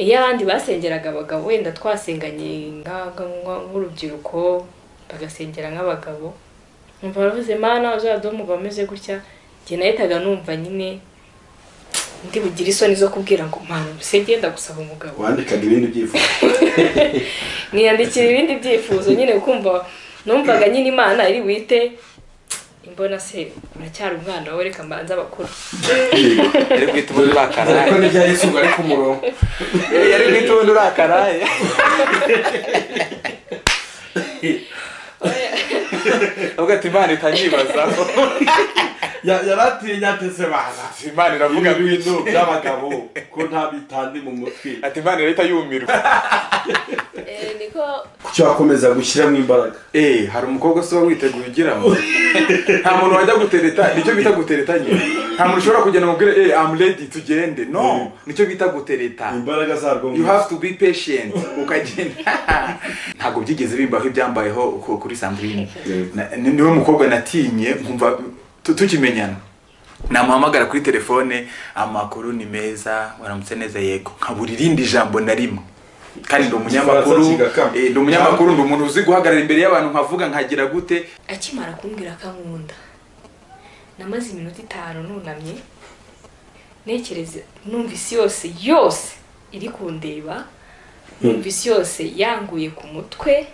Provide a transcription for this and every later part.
iyo abandi basengeraga abagabo wenda twasenganye nk'urubyiruko bagasengera nk'abagabo nkumva baravuze mana uzaduhe umugabo umeze gutya njye nahitaga numva nyine ndi bugire isoni zo kubwira ngo mpamvu ngenda gusaba umugabo wandikaga ibindi byifuzo mwiyandikira ibindi byifuzo nyine kumva numvaga nyine imana iri wite imbona se uracyari umwana wowe reka mbanze abakuru yari bwite ubundi ariko urakaraye n'ibya yesu ngo ari ku murongo yari bwite ubundi urakaraye avuga ati imana itanyibazaho Ya- yari atinya ati se bana imana iravuga ibi byinshi bintu by'abagabo ko nta bitandi mu mutwe ati imana irahita yumirwa niko kuki wakomeza gushyiramo imbaraga eee hari umukobwa usiba witeguye ugira ngo nta muntu wajya gutereta nicyo bita gutereta nyine nta muntu ushobora kugenda ngo ubwire eee amu redi tugende no nicyo bita gutereta imbaraga zarwo you have to be patient ukagenda ntabwo byigeze bimbaho ibyambayeho ku- kuri sandrine Yego. Na- ni- niwe mukobwa natinye nkumva tu- tukimenyana namuhamagara kuri telefone amakuru ni meza waramutse neza yego nkabura irindi jambo na rimwe kandi ndi umunyamakuru Igifaransa kigakama. eh, ndi umunyamakuru ndi umuntu uzi guhagarara imbere y'abantu nkavuga nkagira gute akimara kumbwira ko ankunda namaze iminota itanu nunamye ntekereza numva isi yose yose iri kundeba numva isi yose yanguye ku mutwe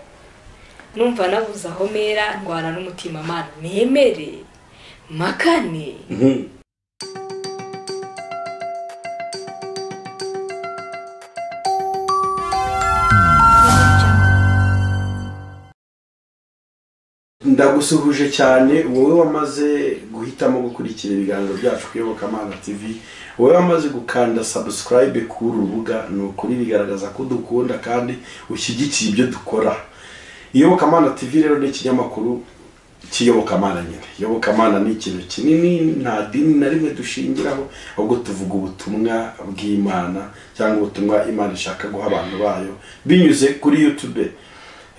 numva nabuze aho mera ndwana n'umutima mana nemere makane Mhm. ndagusuhuje cyane wowe wamaze guhitamo gukurikira ibiganiro byacu ku iyobokamana tv wowe wamaze gukanda sabusikarayibe kuri uru rubuga ni ukuri bigaragaza ko dukunda kandi ushyigikiye ibyo dukora iyobokamana tv rero ni ikinyamakuru cy'iyobokamana nyine iyobokamana ni ikintu kinini nta dini na rimwe dushingiraho ahubwo tuvuga ubutumwa bw'imana cyangwa ubutumwa imana ishaka guha abantu bayo binyuze kuri youtube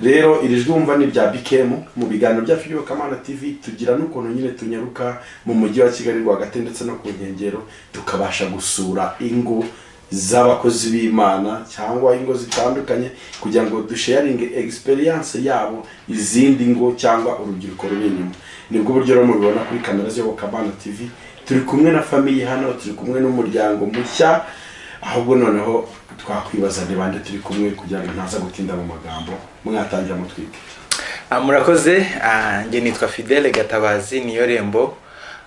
rero iri jwi wumva ni irya bikemu mu biganiro byacu by'ubukamana tv tugira n'ukuntu nyine tunyaruka mu mujyi wa kigali rwagati ndetse no ku nkengero tukabasha gusura ingo z'abakozi b'imana cyangwa ingo zitandukanye kugira ngo dusharinge egisperiyanse yabo izindi ngo cyangwa urubyiruko ruri inyuma nibwo buryo rero mubibona kuri kamera z'ubukamana tv turi kumwe na famiye hano turi kumwe n'umuryango mushya ahubwo noneho twakwibaza ni bande turi kumwe kugira ngo ntaza gutinda mu magambo mwatangira mutwike Ah, murakoze Ah, njye nitwa fidele gatabazi niyo rembo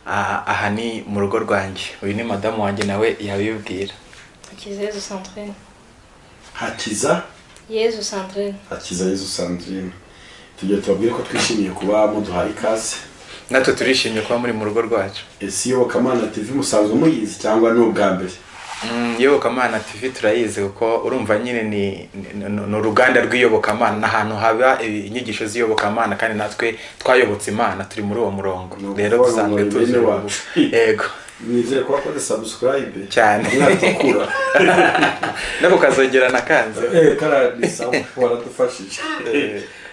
Ah, aha ni mu rugo rwanjye uyu ni madamu wanjye nawe yabibwira akiza yezu santrine hakiza yezu santrine hakiza yezu sandrine tugiye tubabwire ko twishimiye kuba muduhaye ikaze natwe turishimye kuba muri mu rugo rwacu ese iyobokamana tv musanzwe muyizi cyangwa ni ubwa mbere Mm, iyobokamana tv turayizi kuko urumva nyine ni ni- ni- ni uruganda rw'iyobokamana ni ahantu haba eh, inyigisho z'iyobokamana kandi natwe twayobotse imana turi muri uwo murongo Ni rero ukuvuga dusanzwe ngo tuzi bene uwo wacu. mu- yego nizere ko wakoze sabusikarayibe Cyane. mwatukura nako kazongera nakanze Eh, kara ni sawa waradufashije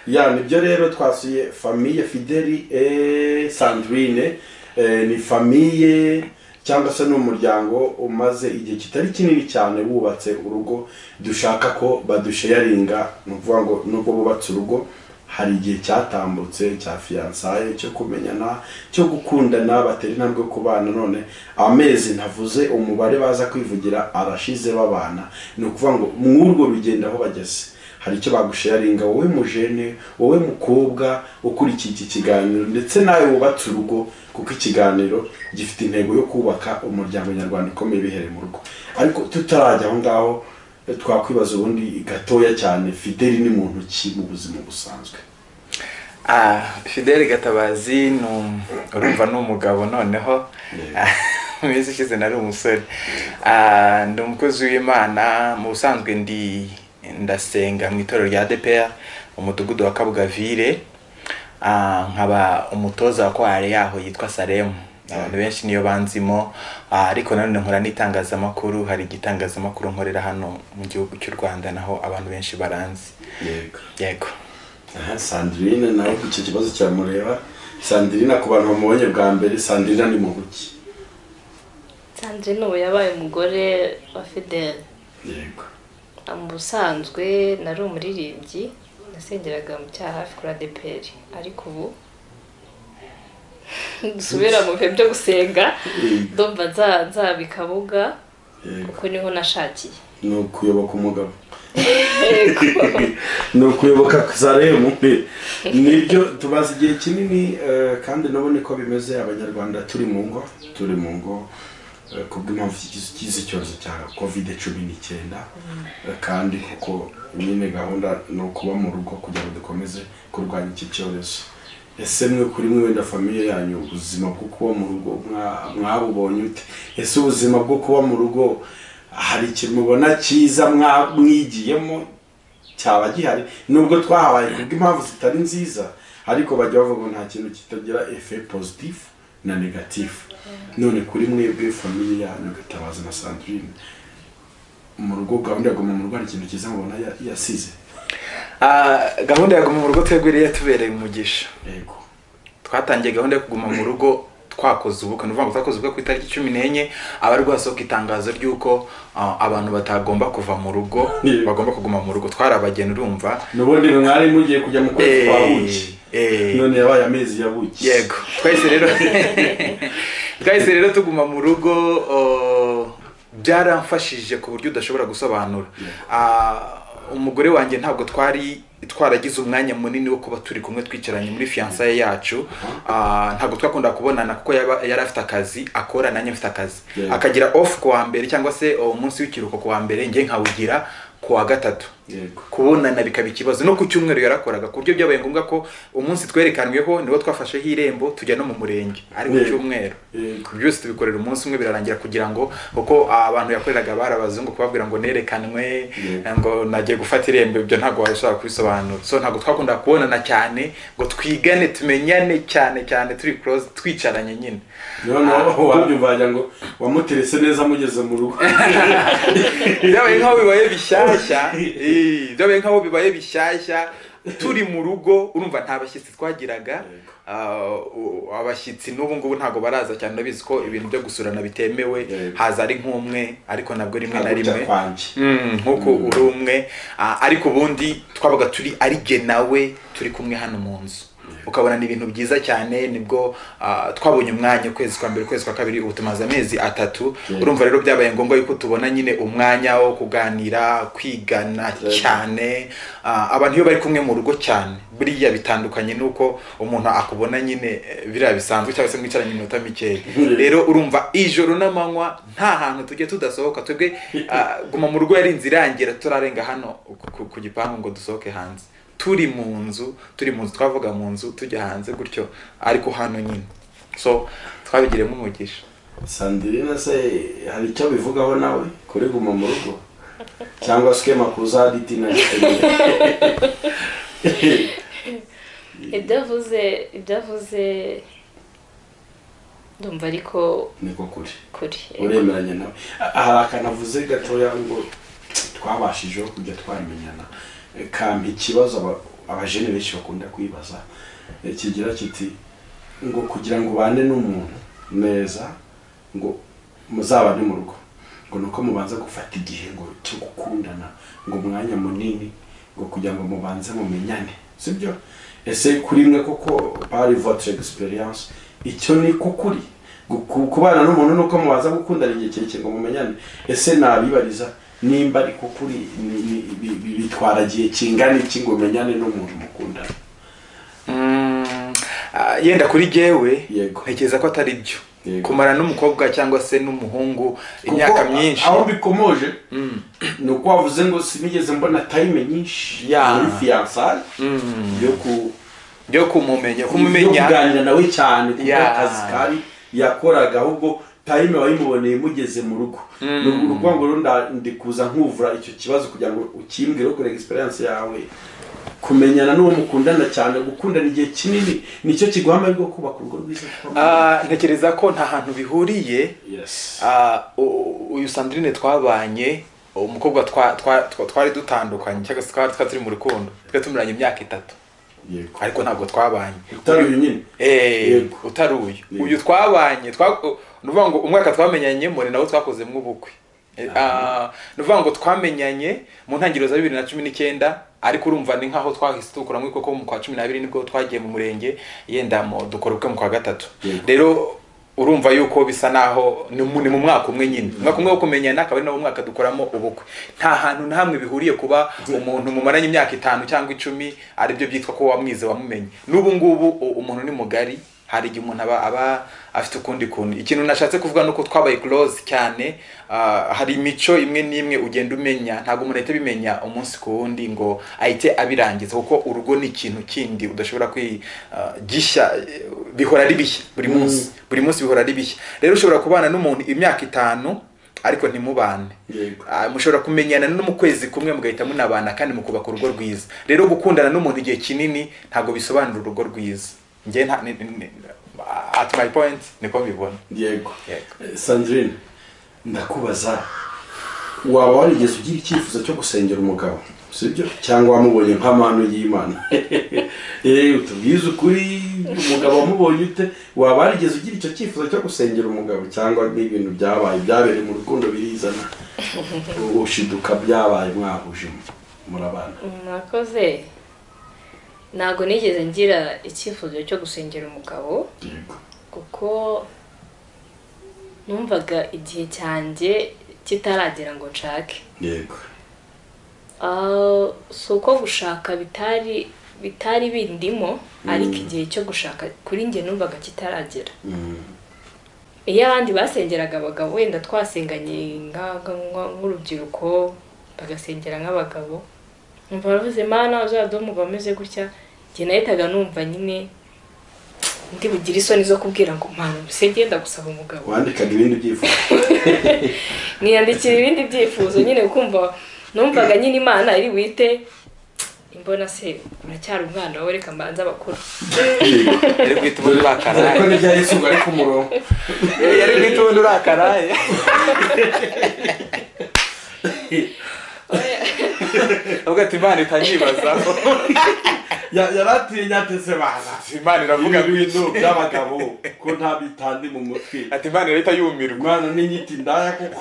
ya nibyo rero twasuye famiye fideli eh, sandrine eh, ni famiye cyangwa se ni umuryango umaze igihe kitari kinini cyane wubatse urugo dushaka ko badusheyaringa ni ukuvuga ngo nubwo bubatse urugo hari igihe cyatambutse cya fiyansaye cyo kumenyana cyo gukundana batera intambwe ku bana none amezi ntavuze umubare baza kwivugira arashize babana ni ukuvuga ngo mw'urwo rugendo aho bageze hari icyo bagusharinga wowe mujene wowe mukobwa ukurikiye iki kiganiro ndetse nawe wubatse urugo kuko ikiganiro gifite intego yo kubaka umuryango nyarwanda ukomeye bihereye mu rugo ariko tutarajya aho ngaho twakwibaza ubundi gatoya cyane fideli ni muntu ki mu buzima busanzwe Ah, fidele gatabazi ni um- urumva ni umugabo noneho Yeah. mu minsi ishize nari umusore Ah, ndi umukozi w'imana mu busanzwe ndi ndasenga mu itorero rya depeya umudugudu wa kabugavire Ah, nkaba umutoza wa kware yaho yitwa salemu abantu benshi niyo banzimo Ah, ariko nanone nkora n'itangazamakuru hari igitangazamakuru nkorera hano mu gihugu cy'u rwanda naho abantu benshi baranzi yego yego aha sandrine nawe icyo kibazo kiramureba sandrine ku bantu bamubonye bwa mbere sandrine ni muntu ki sandrine ubu yabaye umugore wa fidele yego mu busanzwe nari umuririmbyi nasengeraga mu cyaha hafi kuri adeperi ariko ubu dusubira mu bihe byo gusenga ndumva nza- nzabika abuga Yego. kuko niho nashakiye ni ukuyoboka umugabo yego ni ukuyoboka kuzaremu nibyo tumaze igihe kinini eh, kandi nabone ko bimeze abanyarwanda turi mu ngo turi mu ngo eh, kubw'impamvu cy'ikiz- cy'izi cyorezo cya kovide cumi n'icyenda Eh, kandi kuko nyine gahunda ni ukuba mu rugo kugira ngo dukomeze kurwanya iki cyorezo ese mwe kuri mwe wenda famiye yanyu ubuzima bwo kuba mu rugo mwa- mwabubonye ute ese ubuzima bwo kuba mu rugo hari ikintu mubona cyiza mwa- mwigiyemo cyaba gihari nubwo twahabaye kubw'impamvu zitari nziza ariko bajya bavuga ngo nta kintu kitagira efe pozitifu na negatifu none kuri mwebwe famiye yanyu gatabaza na sandrine mu rugo gahunda ya guma mu rugo hari ikintu cyiza mubona ya- yasize Ah, gahunda ya guma mu rugo tweguriye yatubereye umugisha yego twatangiye gahunda yo kuguma mu rugo twakoze ubukwe ni ukuvuga ngo twakoze ubukwe ku itariki cumi n'enye aba ari guhasohoka itangazo ry'uko ah, abantu batagomba kuva mu rugo Yego. bagomba kuguma mu rugo twarabageni urumva nubundi mwe mwari mugiye kujya mu kwezi kwa Eh, buki eh. none yabaye amezi ya buki yego twahise rero twahise rero tuguma mu rugo o, byaramfashije ku buryo udashobora gusobanura Ah, umugore wanjye ntabwo twari twaragize umwanya munini wo kuba turi kumwe twicaranye muri fiyansaye yacu Ah, ntabwo twakunda kubonana kuko yaba- yari afite akazi akora nanjye mfite akazi Yeah. akagira off ku wa mbere cyangwa se o, umunsi w'ikiruhuko ku wa mbere njye nkawugira ku wa gatatu yego kubonana bikaba ikibazo no ku cyumweru yarakoraga ku buryo byabaye ngombwa ko umunsi twerekanweho niwo twafasheho irembo tujya no mu murenge ari ku Yego. cyumweru Yego. byose tubikorera umunsi umwe birarangira kugira ngo kuko abantu yakoreraga bari abazungu kubabwira ngo nerekanwe Yego. ngo nagiye gufata irembo ibyo ntabwo wabishobora kubisobanura so ntabwo twakundaga kubonana cyane ngo twigane tumenyane cyane cyane turi close twicaranye nyine noneho wabyumva wagira ngo wamuterese neza amugeze mu rugo byabaye nk'aho bibaye bishyashya eh, byabaye nk'aho bibaye bishyashya turi mu rugo urumva nta bashyitsi twagiraga Ah, u- abashyitsi n'ubu ngubu ntabwo baraza cyane urabizi ko ibintu byo gusurana bitemewe Yego. haza ari nk'umwe ariko nabwo rimwe na Ntabwo rimwe byakwanjye. Mm, nk'uko uri umwe Ah, ariko ubundi twabaga turi ari jye nawe turi kumwe hano mu nzu ukabona ni ibintu byiza cyane nibwo ah, twabonye umwanya ukwezi kwa mbere ukwezi kwa kabiri ubu tumaze amezi atatu Yego. urumva rero byabaye ngombwa yuko tubona nyine umwanya wo kuganira kwigana Yego. cyane Ah, abantu iyo bari kumwe mu rugo cyane buriya bitandukanye n'uko umuntu akubona nyine eh, biriya bisanzwe cyangwa se mwicaranye iminota mikeya Yego. rero urumva ijoro n'amanywa nta hantu tujya tudasohoka twebwe ah, guma mu rugo yari inzira irangira turarenga hano ku- ku- ku gipangu ngo dusohoke hanze turi mu nzu turi mu nzu twavuga mu nzu tujya hanze gutyo ariko hano nyine so twabigiremo umugisha sandrine se hari icyo bivugaho nawe kuri guma mu rugo cyangwa skema kuzaditi na ibyavuze ibyavuze ndumva ariko niko kuri kuri uremeranya nawe A- hari akanavuze gatoya ngo twabashijeho kujya twamenyana E, kampa ikibazo aba- abajene benshi bakunda kwibaza E, kigira kiti ngo kugira ngo ubane n'umuntu neza ngo muzabane mu rugo ngo ni uko mubanza gufata igihe ngo cyo gukundana ngo umwanya munini ngo kugira ngo mubanze mumenyane sibyo ese kuri mwe koko pari votre experience icyo ni kukuri Guku- kubana n'umuntu nuko mubanza gukundana igihe kirekire ngo mumenyane ese nabibariza nimba ari kukuri ni- ni- bi- bi- bitwara igihe kingana iki ngo umenyane n'umuntu mukundana Mm, ah, yenda kuri jewe Yego. ntekereza ko atari byo Yego. kumara n'umukobwa cyangwa se n'umuhungu imyaka Kuko myinshi aho bikomoje ni uko wavuze ngo sinigeze mbona tayime nyinshi Ya. muri fiyansaye yo ku- byo kumumenya yo kumumenya kuganira nawe cyane kuko Ya. akazi kari yakoraga ahubwo tayime wayimuboneye mugeze mu rugo ni ukuvuga ngo rero nda- ndi kuza nkuvura icyo kibazo kugira ngo ukimbwire ukore egisperiyanse yawe kumenyana n'uwo mukundana cyane gukundana igihe kinini nicyo kiguha amahirwe yo kubaka urugo rwiza Ah, ntekereza ko nta hantu bihuriye yes Ah, u- uyu sandrine twabanye umukobwa twa- twa- twa- twari dutandukanye cyangwa se twari twari turi mu rukundo twari tumaranye imyaka itatu yego ariko ntabwo twabanye utari uyu nyine Eh, Yego. utari uyu Yego. uyu twabanye twa- u- ni ukuvuga ngo umwaka twamenyanyemo ni nawo twakozemo ubukwe Eh, ah, ni ukuvuga ngo twamenyanye mu ntangiriro za bibiri na cumi n'icyenda ariko urumva ni nk'aho twahise dukuramo kuko mu kwa cumi n'abiri nibwo twagiye mu murenge yenda mu- dukora ubukwe mu kwa gatatu Yego. rero urumva yuko bisa naho ni mu ni mu mwaka umwe nyine umwaka umwe wo kumenyana akaba ari nawo mwaka dukoramo ubukwe nta hantu na hamwe bihuriye kuba umuntu mumaranye imyaka itanu cyangwa icumi aribyo byitwa ko wamwize wamumenye n'ubu ngubu u- umuntu ni mugari hari igihe umuntu aba aba afite ukundi kuntu ikintu nashatse kuvuga ni uko twabaye close cyane ah, hari imico imwe n'imwe ugenda umenya ntabwo umuntu ahita abimenya umunsi ku wundi ngo ahite abirangiza kuko urugo ni ikintu kindi udashobora kwigisha bihora ari bishya buri Mm. munsi buri munsi bihora ari bishya rero ushobora kubana n'umuntu imyaka itanu ariko ntimubane yego Ah, mushobora kumenyana no mu kwezi kumwe mugahita munabana kandi mukubaka urugo rwiza rero gukundana n'umuntu igihe kinini ntabwo bisobanura urugo rwiza njye nta ni- ni- ni- at my point niko mbibona yego Yego. Eh, sandrine ndakubaza waba warigeze ugira icyifuzo cyo gusengera umugabo sibyo cyangwa wamubonye nk'amahano y'imana eee utubwize ukuri umugabo wamubonye ute waba warigeze ugira icyo cyifuzo cyo gusengera umugabo cyangwa ni ibintu byabaye byabereye mu rukundo birizana ushiduka byabaye mwahuje murabana mwakoze ntabwo nigeze ngira icyifuzo cyo gusengera umugabo yego kuko numvaga igihe cyanjye kitaragera ngo nshake yego Ah, si uko gushaka bitari bitari bindimo ariko igihe cyo gushaka kuri njye numvaga kitaragera Mm. iyo abandi basengeraga abagabo wenda twasenganye nka- nka- nk'urubyiruko bagasengera nk'abagabo numva baravuze mana uzaduhe umugabo umeze gutya njye nahitaga numva nyine ndi bugire isoni zo kubwira ngo mpamvu mbese ngenda gusaba umugabo wandikaga ibindi byifuzo niyandikira ibindi byifuzo nyine kumva numvaga nyine imana iri wite imbona se uracyari umwana wowe reka mbanza bakuru yego yari guhita ubona ariko urakaraye n'ibya yesu ngo ari ku murongo yari guhita ubona urakaraye avuga ati imana itanyibazaho yaratinye ateze bana imana iravuga ibi bintu byinshi by'abagabo ko nta bitandi mu mutwe ati imana irahita yumirwa umwana n'inyiti ndaya kuko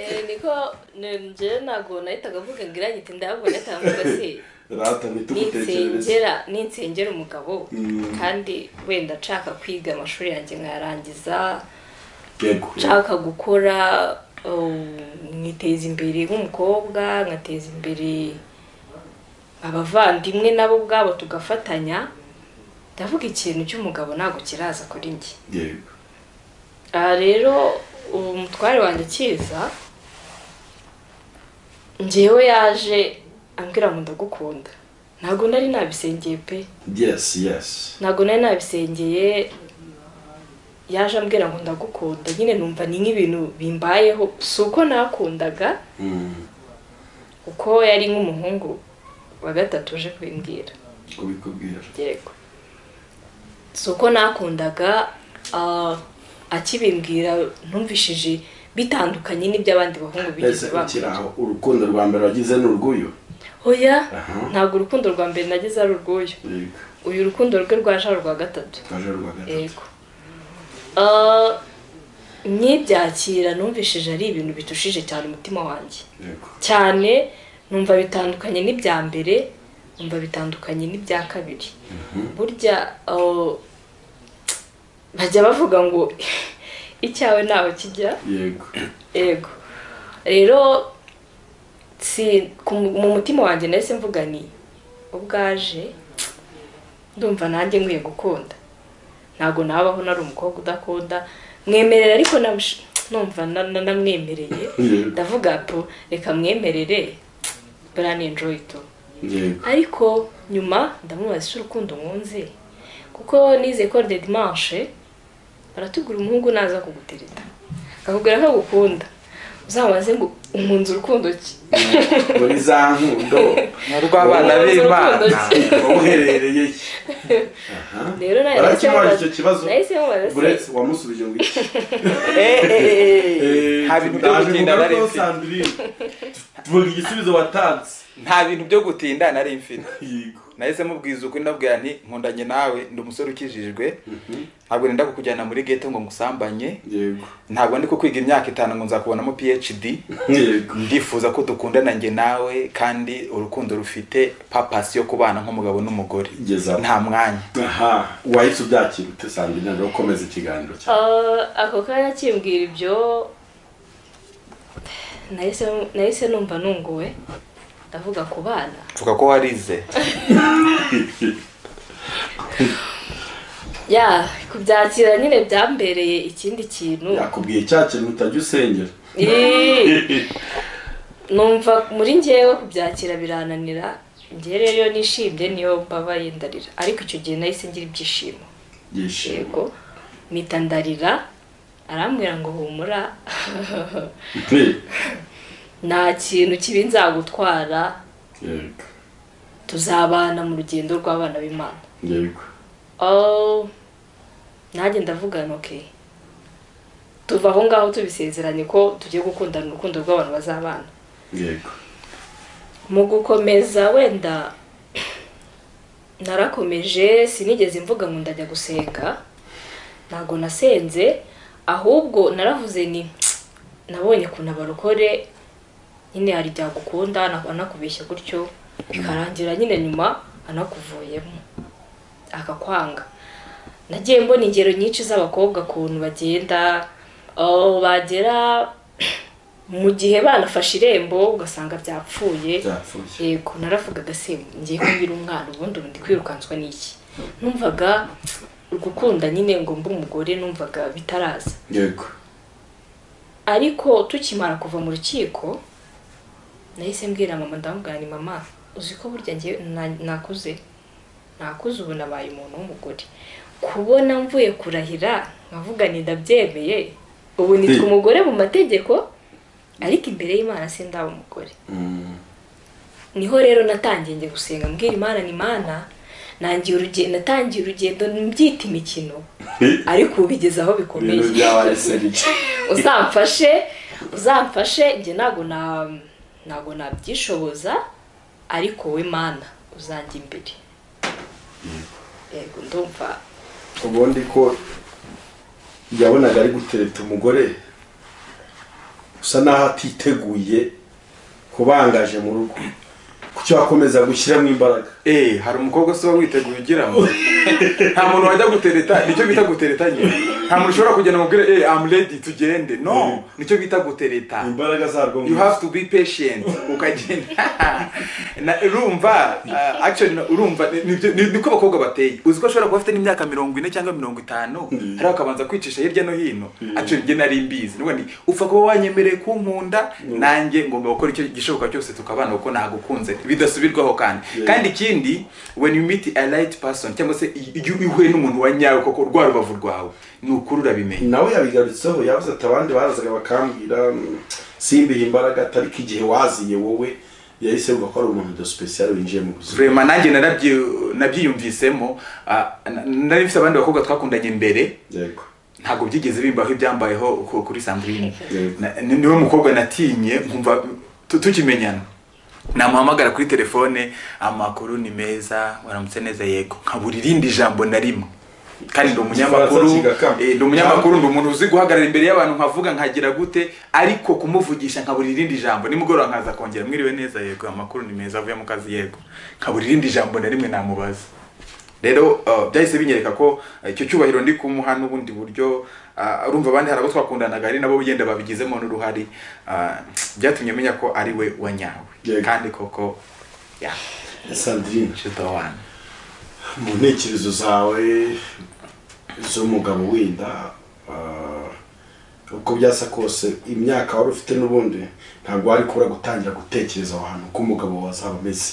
Eh, niko njyewe ntabwo nahitaga mvuga ngo irangite ndabwo nahitaga mvuga se rata ntitugutekerereze ninsengera ninsengera umugabo kandi wenda nshaka kwiga amashuri yanjye nkayarangiza yego nshaka gukora um, nkiteza imbere nk'umukobwa nkateza imbere abavandimwe nabo ubwabo tugafatanya ndavuga ikintu cy'umugabo ntabwo kiraza kuri njye yego aha rero ubu umutware wanjye kiza njyewe yaje ambwira ngo ndagukunda ntabwo nari nabisengeye pe yes yes ntabwo nari nabisengeye yaje ambwira ngo ndagukunda nyine numva ni nk'ibintu bimbayeho si uko nakundaga Mm, kuko yari nk'umuhungu wa gatatu uje kubimbwira kubikubwira yego si uko nakundaga ah, akibimbwira numvishije bitandukanye n'iby'abandi bahungu ese bigeze ukiri bakora aho urukundo rwa mbere wagize ni urw'uyu oya Aha. ntabwo urukundo rwa mbere nageze ari urw'uyu yego uyu rukundo rwe rwaje ari urwa gatatu twaje rwa gatatu yego Ah, nkibyakira numvishije ari ibintu bitushije cyane umutima wanjye yego cyane numva bitandukanye n'ibya mbere numva bitandukanye n'ibya kabiri burya ah, bajya bavuga ngo icyawe ntaho kijya yego yego rero si ku- mu mutima wanjye nahise mvuga ni ubwaje ndumva nanjye nkwiye gukunda ntabwo nabaho nari umukobwa udakunda mwemerera ariko nabush- numva na- na- namwemereye Yego. ndavuga po reka mwemerere burani enjoy to yego ariko nyuma ndamubaza icyo urukundo nkunze kuko nize ko de dimanche baratubwira umuhungu naza kugutereta akakubwira ko agukunda uzabaze ngo umunze urukundo ki muri za nkundo ni urw'abana Urukundo b'imana ki? uherereye he? Aha. rero nayo barakimuha icyo kibazo nahise mubaza buretse se wamusubije ngo iki Eh, eh, eh, eh. Eh, haba ibintu byo ndaje gutinda kugarukaho baretse Sandrine. tuvuga igisubizo watanze nta bintu byo gutinda nari mfite yego nahise mubwiza ukuri ndabwira nti nkundanye nawe ndi umusore ukijijwe ntabwo nenda kukujyana muri ghetto ngo ngusambanye yego ntabwo ndi kukwiga imyaka itanu ngo nzakubonamo phd yego ndifuza ko dukundana njye nawe kandi urukundo rufite papasi yo kubana nk'umugabo n'umugore Igeze aho. nta mwanya aha wahise ubyakira ute sanga inama yo gukomeza ikiganiro cyawe Ah, ako kanya kimbwira ibyo nahise nahise numva nunguwe ndavuga ku bana mvuga ko warize ya kubyakira nyine byambereye ikindi kintu yakubwiye cya kintu utajya usengera Ih, numva muri njyewe kubyakira birananira njyewe rero iyo nishimye niyo mbabaye ndarira ariko icyo gihe nahise ngira ibyishimo yishima yego mpita ndarira arambwira ngo humura nta kintu kibi nzagutwara yego tuzabana mu rugendo rw'abana b'imana yego oh nanjye ndavuga ok tuva aho ngaho tubisezeranye ko tugiye gukundana urukundo rw'abantu bazabana yego mu gukomeza wenda narakomeje sinigeze mvuga ngo ndajya gusenga ntabwo nasenze ahubwo naravuze ni nabonye ukuntu abarokore nyine hari ibyagukunda anakubeshya gutyo bikarangira nyine nyuma anakuvuyemo akakwanga nagiye mbona ingero nyinshi z'abakobwa ukuntu bagenda aho bagera mu gihe banafashe irembo ugasanga byapfuye byapfuye yego naravugaga se ngiye kubwira umwana ubundi ubu ndi kwirukanswa n'iki numvaga gukunda nyine ngo mbe umugore numvaga bitaraza yego ariko tukimara kuva mu rukiko nahise mbwira mama ndamubwira ni mama uzi ko burya njye na- nakuze nakuze ubu nabaye umuntu w'umugore kubona mvuye kurahira nkavuga ni ndabyemeye ubu nitwa Hmm. umugore mu mategeko ariko imbere y'imana sindaba umugore Mm. niho rero natangiye njya gusenga mbwira imana ni imana nangiye urugendo natangiye urugendo mbyita imikino ariko ubu bigeze aho bikomeye ibintu byabaye seriye uzamfashe uzamfashe njye ntabwo na ntabwo nabyishoboza ariko we mana uzanjya imbere yego ndumva ubundi ko yabonaga ari gutereta umugore usa naho atiteguye kubangaje mu rugo kuki wakomeza gushyiramo imbaraga Eh, hari umukobwa usiba witeguye ugira ngo nta muntu wajya gutereta nicyo bita gutereta nyine nta muntu ushobora kugenda ngo ubwire hey, I'm ready tugende no nicyo bita gutereta imbaraga zarwo you have to be patient ukagenda Na- urumva uh, actually na- urumva ni- ni- ni- niko abakobwa bateye uzi ko ashobora kuba afite n'imyaka mirongo ine cyangwa mirongo itanu Mm. hari akabanza kwicisha hirya no hino Mm. actually njye nari mbizi nubundi upfa kuba wanyemereye kunkunda Mm. nanjye ngomba gukora icyo gishoboka cyose tukabana kuko nagukunze bidasubirwaho kandi Yeah. kandi ikindi when you meet a right person cyangwa se iyo uhuye n'umuntu wa nyawe koko rwa rubavu rwawe ni ukuri urabimenya nawe yabigarutseho yavuze ati abandi barazaga bakambwira "Mm, simbihe imbaraga ariko igihe waziye wowe yahise yumva ko ari umuntu de special winjiye mu buzima Vrema nanjye narabyi- nabyiyumvisemo ah, na- nari mfite abandi bakobwa twakundanye mbere yego ntabwo byigeze bimbaho ibyambayeho ku- kuri Sandrine Yego. Na- ni- niwe mukobwa natinye nkumva tu- tukimenyana namuhamagara kuri telefone amakuru ni meza waramutse neza yego nkabura irindi jambo na rimwe kandi ndi umunyamakuru Igifaransa kigakama. eh, ndi umunyamakuru ndi umuntu uzi guhagarara imbere y'abantu nkavuga nkagira gute ariko kumuvugisha nkabura irindi jambo nimugoroba nkaza kongera mwiriwe neza yego amakuru ni meza avuye mu kazi yego nkabura irindi jambo na rimwe namubaza rero uh, byahise binyereka ko uh, icyo cyubahiro ndi kumuha n'ubundi buryo uh, urumva abandi hari abo twakundanaga ari nabo bigenda babigizemo n'uruhari uh, byatumye menya ko ari we wanyawe Yego. kandi koko ya sandrine she's the one mu ntekerezo zawe z'umugabo winda ah, uko byasa kose imyaka wari ufite n'ubundi ntabwo wari kubura gutangira gutekereza aho hantu ko umugabo wazaba ameze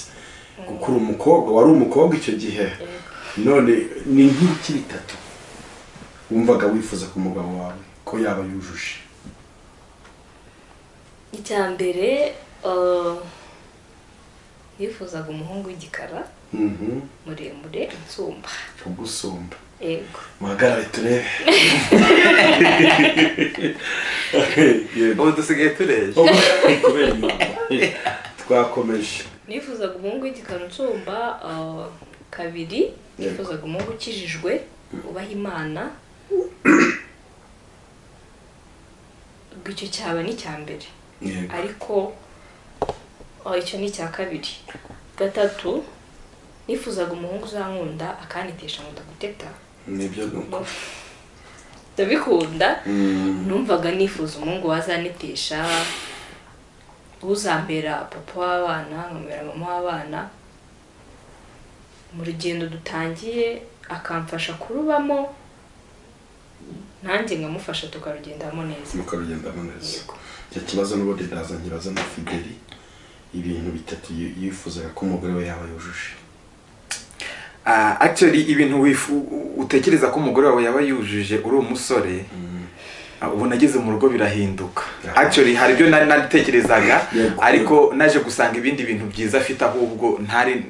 kuko uri umukobwa wari umukobwa icyo gihe none ni nk'ibiki bitatu wumvaga wifuza ku mugabo wawe ko yaba yujuje icya mbere ah, nifuzaga umuhungu w'igikara Mhm, muremure nsumba kugusumba yego muhagarare turebe yego ubu dusigaye tureshya Ubu- kubera impamvu twakomeje nifuzaga umuhungu w'igikanucumba ah, kabiri nifuzaga umuhungu ukijijwe ubaha imana ubwo icyo cyaba ni icya mbere yego ariko ah, icyo ni icya kabiri gatatu nifuzaga umuhungu uzankunda akanitesha ngo ndaguteta nibyo ni uko ndabikunda Mm. numvaga nifuza umuhungu wazanitesha uzambera papa w'abana nkamubera mama w'abana mu rugendo dutangiye akamfasha kurubamo nanjye nkamufasha tukarugendamo neza mukarugendamo neza icyo kibazo n'ubundi ndaza nkibaza na fideli ibintu bitatu yi- yifuzaga ko umugore we yaba yujuje Ah, actually ibintu wifu utekereza ko umugore wawe yaba yujuje uri umusore ah, ubu nageze mu rugo birahinduka Yeah. actually hari ibyo nari naritekerezaga Yeah. ariko naje gusanga ibindi bintu byiza afite ahubwo ntari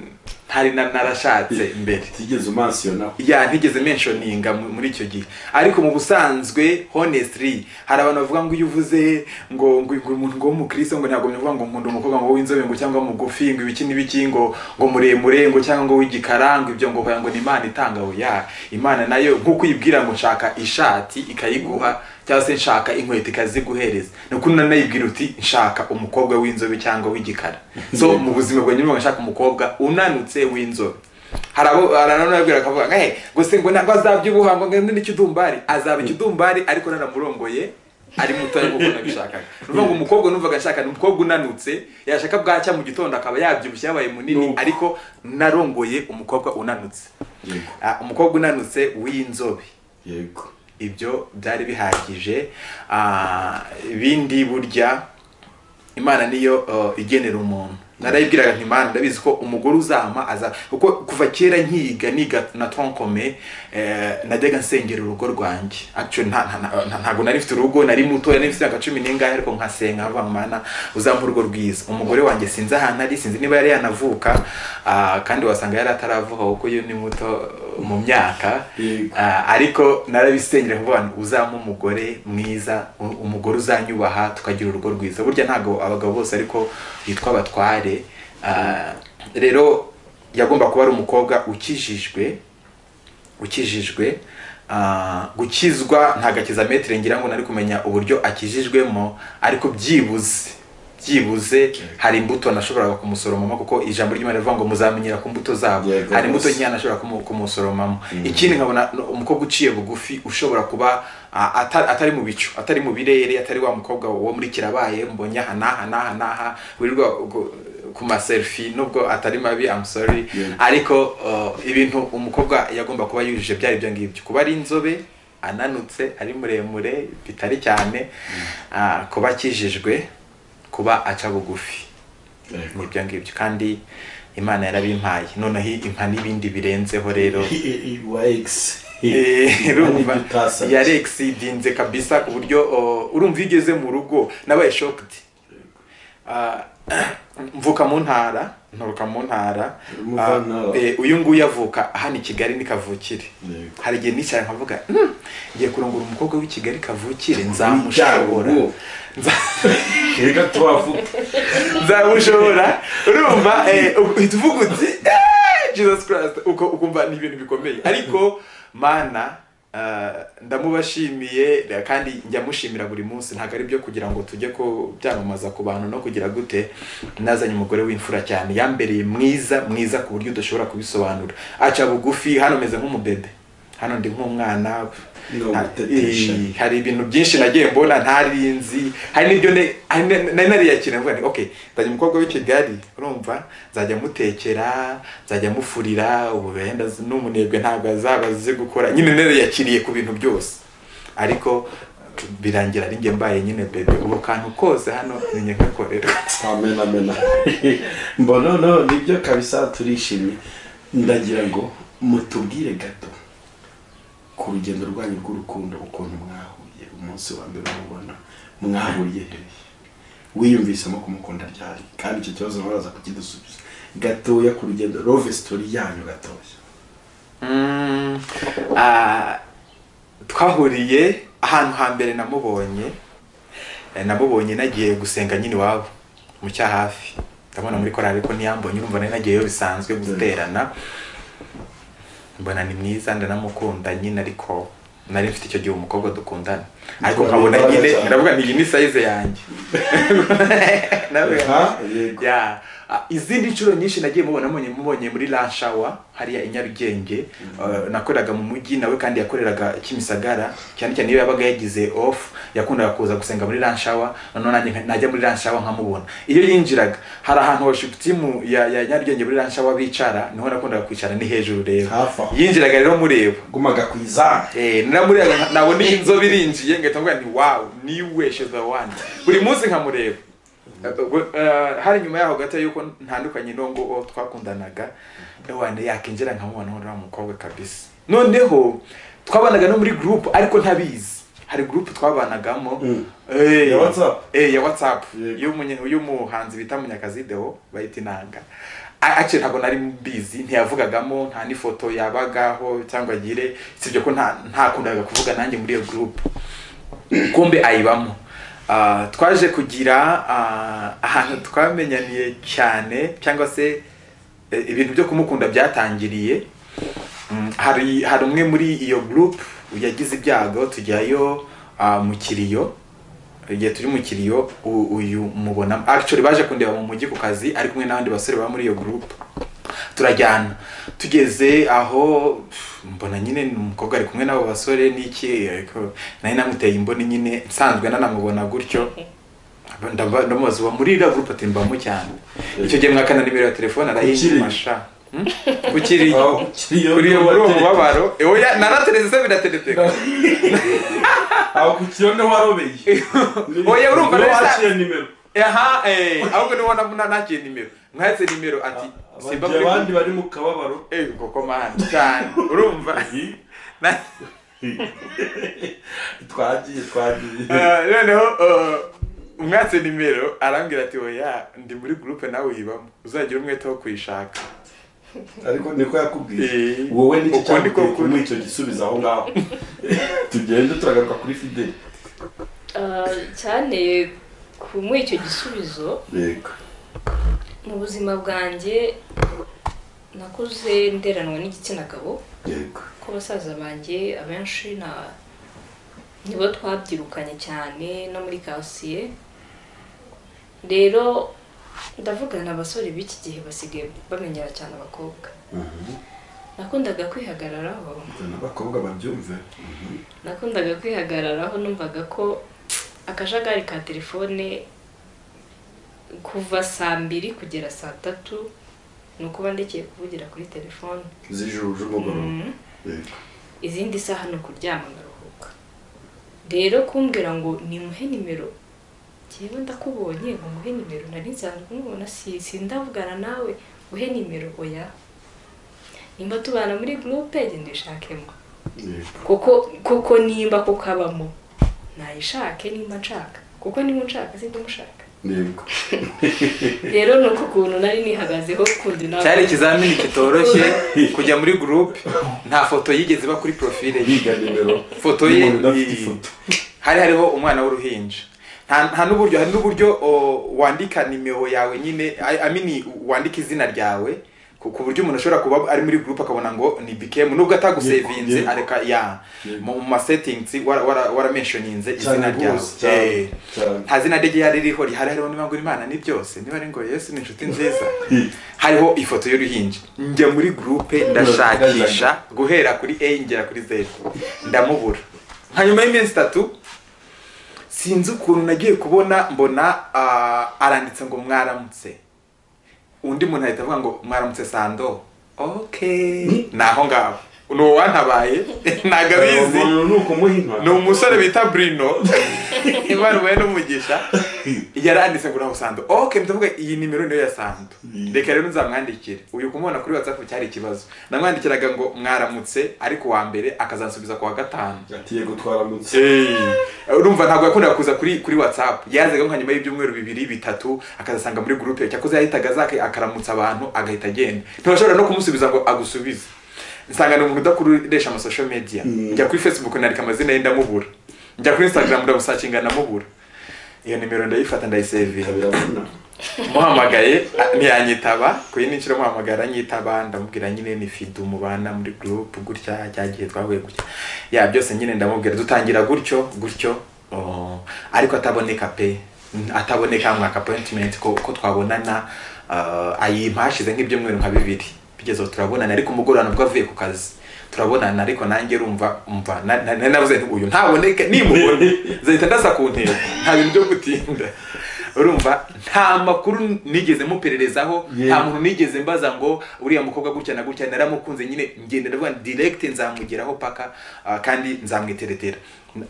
ntari na- narashatse mbere tigeze umansiyona ya ntigeze menshoninga mu- muri icyo gihe ariko mu busanzwe honestly hari abantu bavuga ngo iyo uvuze ngo ngo ngo umuntu ngo w'umukristo ngo ntabwo bivuga ngo nkunda umukobwa ngo w'inzobe ngo cyangwa mugufi ngo ibiki n'ibiki ngo ngo muremure ngo cyangwa ngo w'igikara ngo ibyo ngo hoya ngo ni imana itanga oya imana nayo nk'uko uyibwira ngo nshaka ishati ikayiguha cyangwa se nshaka inkweto ikaziguhereza ni uko unanayibwira uti nshaka umukobwa w'inzobe cyangwa w'igikara so mu buzima bwanjye niba nshaka umukobwa unanutse w'inzobe hari abo aranabwira akavuga ngo hey gusa ngo ntabwo azabyibuha ngo ngende n'ikidumbari azaba ikidumbari ariko naramurongoye ari mutoya nk'uko nabishakaga ni ukuvuga ngo umukobwa numvaga nshaka ni umukobwa unanutse yashaka bwacya mu gitondo akaba yabyibushye yabaye munini Nuko. ariko narongoye umukobwa unanutse yego Ah, umukobwa unanutse w'inzobe yego ibyo byari bihagije Ah, ibindi burya imana niyo uh, igenera umuntu narayibwiraga nti imana ndabizi ko umugore uzama aza kuko kuva kera nkiga niga na tonkome eh, najyaga nsengera urugo rwanjye Actually, nta- nta- nta- ntabwo nari mfite urugo nari mutoya nari mfite imyaka cumi n'ingahe ariko nkasenga nkavuga ngo mana uzampe urugo rwiza umugore wanjye sinzi ahantu ari sinzi niba yari yanavuka ah, kandi wasanga yari ataravuka kuko yo ni muto uh, mu myaka Yego. Ah, ariko narabisengera kuvuga ngo uzampe umugore mwiza u- umugore uzanyubaha tukagira urugo rwiza burya ntabwo abagabo bose ariko bitwa abatware Ah, rero yagomba kuba ari umukobwa ukijijwe ukijijwe ah, gukizwa nta gakizametire ngira ngo nari kumenya uburyo akijijwemo ariko byibuze byibuze hari imbuto nashoboraga kumusoromamo kuko ijambo ry'imana rivuga ngo muzamenyera ku mbuto zabo Yego, hari imbuto rwose. nkeya nashobora kumu- kumusoromamo ikindi nkabona no- umukobwa uciye bugufi ushobora kuba a- ata- atari mu bicu atari mu birere atari wa mukobwa wo muri kirabaye mbonye aha n'aha n'aha n'aha wirirwa ugo- ku maselfi nubwo atari mabi I'm sorry Yego. ariko uh, ibintu umukobwa yagomba kuba yujuje byari ibyo ngibyo kuba ari inzobe ananutse ari muremure bitari cyane ah, kuba akijijwe kuba aca bugufi yego ni ibyo ngibyo kandi imana yarabimpaye noneho impa n'ibindi birenzeho rero wa egisi Eh, urumva utasabye yari exceedinze kabisa ku buryo oh, urumva iyo ugeze mu rugo nabaye shocked Ah, mvuka mu ntara nturuka mu ntara Umuva ntara. Ah, eh, uyu nguyu avuka hano i kigali ni kavukire Yego. hari igihe nicara nkavuga "Hmm, ngiye kurongora umukobwa w'i kigali kavukire nzamushobora Ubu. Nza- reka tuhavuge nzamushobora urumva eh, uhita uvuga uti "Eh, jesus christ uko ukumva ni ibintu bikomeye ariko mana ah, ndamubashimiye kandi njya mushimira buri munsi ntabwo ari byo kugira ngo tujye ku byamamaza ku bantu no kugira gute nazanye umugore w'imfura cyane yambereye mwiza mwiza ku buryo udashobora kubisobanura aca bugufi hano meze nk'umubebe hano ndi nk'umwana Ni nta- ugutetesha. eh, hari ibintu byinshi nagiye mbona ntarinzi hari n'ibyo ne- hari na- nari nariyakira mvuga nti okay nzajya umukobwa w'i kigali urumva nzajya mutekera nzajya mufurira ubu wenda z- n'umunebwe ntabwo azaba azi gukora nyine nariyakiriye ku bintu byose ariko birangira ari njye mbaye nyine bebe ubu kantu kose hano ni njye nkakorera twamenamena mbona no nibyo kabisa turishimye ndagira ngo mutubwire gato ku rugendo rwanyu rw'urukundo ukuntu mwahuye umunsi wa mbere mubona mwahuriye hehe wiyumvisemo kumukunda ryari kandi icyo kibazo mwaraza kukidusubiza gatoya ku rugendo love story yanyu gatoya Mm, ah, twahuriye ahantu hambere namubonye Eh, namubonye nagiye gusenga nyine iwabo mu cyahafi ndabona muri korari ko ntiyambonye urumva nari nagiyeyo bisanzwe guterana mbona ni mwiza ndanamukunda nyine ariko nari mfite icyo gihe umukobwa dukundana ariko nkabona nyine ndavuga nti iyi ni sayize yanjye Ndavuga Aha, yego. ya Ah, izindi nshuro nyinshi nagiye mubona mubonye mubonye muri lashawa hariya i nyarugenge eh, nakoreraga mu mujyi nawe kandi yakoreraga kimisagara cyane cyane iyo yabaga yagize off yakundaga kuza gusenga muri lashawa noneho nanjye nka- najya muri lashawa nkamubona iyo yinjiraga hari ahantu washutimu ya, ya nyarugenge muri lashawa bicara niho nakundaga kwicara ni hejuru rero Hafi aho. yinjiraga rero mureba gumaga ku izamu Eh, naramureba nabona iyi nzobe irinjiye ngahita mvuga nti wow niwe the one buri munsi nkamureba Eh, hari nyuma yaho gato yuko ntandukanye n'uwo nguwo twakundanaga ewane yakinjira nkamubona uriya mukobwa kabisa noneho twabanaga no muri group ariko ntabizi hari group twabanagamo Mm. eh, Ya WhatsApp? eh, ya whatsapp Yego. y'umunye- y'umuhanzi bita munyakazi deo bayita inanga A- actually ntabwo nari mbizi ntiyavugagamo nta n'ifoto yabagaho cyangwa agire sibyo ko nta ntakundaga kuvuga nanjye muri iyo group kumbe ayibamo Ah, twaje kugira ah, ahantu twamenyaniye cyane cyangwa se eh, ibintu byo kumukunda byatangiriye Mm, hari hari umwe muri iyo group yagize ibyago tujyayo ah, mu kiriyo igihe turi mu kiriyo u- uyu mubona actually baje kundeba mu mujyi ku kazi ari kumwe n'abandi basore baba muri iyo group turajyana tugeze aho pff, mbona nyine ni umukobwa ari kumwe n'abo basore n'iki ariko nari namuteye imboni nyine nsanzwe nanamubona gutyo ndaba- ndamubaza uba muri iriya group ati mbamo cyane icyo gihe mwakana nimero ya telefone arayimasha kukiriya aho kiriyo kuri iyo muri uwo wateye. mubabaro oya naratereze se biratereteka aho ku kiriyo niho warobeye oya urumva niho nari sa- waciye nimero aha eh ahubwo niwo nabona nakiye nimero mwatse nimero ati simba bagiye abandi muri bari mu kababaro eh koko man cyane urumva Na- twagiye twagiye Eh, noneho eh, umwatse nimero arambwira ati oya ndi muri groupe nawe uyibamo uzagira umwete wo kuyishaka ariko niko yakubwiye Eh. wowe nicyo Uko niko cyakubwiye kuri. kumuha icyo gisubizo aho ngaho tugende turagaruka kuri fideli Ah, cyane kumuha icyo gisubizo yego mu buzima bwanjye nakuze nderanwa n'igitsina gabo yego ko basaza banjye abenshi na nibo twabyirukanye cyane no muri kasiye rero ndavugana abasore b'iki gihe basigaye bamenyera cyane abakobwa nakundaga kwihagararaho abakobwa babyumve nakundaga kwihagararaho numvaga ko akajagari ka telefone kuva saa mbiri kugera saa tatu ni ukuba ndekeye kuvugira kuri telefone z'ijoro z'umugoroba Mm. yego izindi saha ni ukuryama ngaruhuka rero kumbwira ngo nimuhe nimero njyewe ndakubonye ngo muhe nimero nari nsanzwe mubona si sindavugana nawe uhe nimero oya nimba tubana muri gurupe genda uyishakemo yego kuko kuko nimba kuko abamo nayishake nimba nshaka kuko niba unshaka sinzi mushaka yego rero ni uko ukuntu nari nihagazeho kundi nawe cyari ikizamini kitoroshye kujya muri groupe nta foto yigeze iba kuri profile ye yiga nimero foto ye Umuntu udafite ni- ifoto. hari hariho umwana w'uruhinja nta nta n'uburyo hari n'uburyo o, wandika nimero yawe nyine I- I mean, wandika izina ryawe ku ku buryo umuntu ashobora kuba ari muri group akabona ngo ni bikemu nubwo atagusevinze Yego, yego. areka ya Yego. mu ma settings wara- wara- waramentioninze izina cyane ryawe rwose cyane Eh. cyane nta zina rye ryari ririho rihari hariho niba ngo imana ni byose niba ari ngo yesu ni inshuti nziza hariho ifoto y'uruhinja njya muri gurupe ndashakisha guhera kuri a ngera kuri z ndamubura nka nyuma y'iminsi itatu sinzi ukuntu nagiye kubona mbona ah, aranditse ngo mwaramutse undi muntu ahita avuga ngo mwaramutse sando okay ni aho ngaho ni uwantabaye ntabwo abizi umuntu ni ukumuha inka ni umusore bita Bruno ibaruwe n'umugisha yaranditse ngo uraho sando ok ndavuga iyi nimero niyo ya sando reka rero nzamwandikire uyu kumubona kuri whatsapp cyari ikibazo namwandikiraga ngo mwaramutse ariko uwa mbere akazansubiza ku wa gatanu ati yego twaramutse Hey. urumva ntabwo yakundaga kuza kuri kuri whatsapp yazaga nka nyuma y'ibyumweru bibiri bitatu akazasanga muri gurupe cyakoze yahitaga zake akaramutsa abantu agahita agenda ntibashobora no kumusubiza ngo agusubize nsanga ni umuntu udakoresha amasosho media Mm. njya kuri facebook nandika amazina ye ndamubura njya kuri instagram ndamusakinga ndamubura iyo nimero ndayifata ndayisevinga biravuna muhamagaye ah, ntiyanyitaba kuyi n'inshuro muhamagara nyitaba ndamubwira nyine ni fidu mubana muri group gutya cyagihe twahuye gutya ya byose nyine ndamubwira dutangira gutyo gutyo oh, ariko ataboneka pe N- ataboneka mwaka appointment ko, ko twabonana uh, ayimpashize nk'ibyumweru nka bibiri bigeze aho turabonana ariko umugorana ubwo avuye ku kazi turabonana ariko nanjye rumva umva na- na- na- navuze nti uyu ntaboneke nimubona zahita ndaza ku ntego nta bintu byo gutinda urumva nta makuru nigeze mupererezaho nta Yeah. muntu nigeze mbaza ngo uriya mukobwa gutya na gutya naramukunze nyine ngenda ndavuga nti direct nzamugeraho paka ah, kandi nzamwiteretera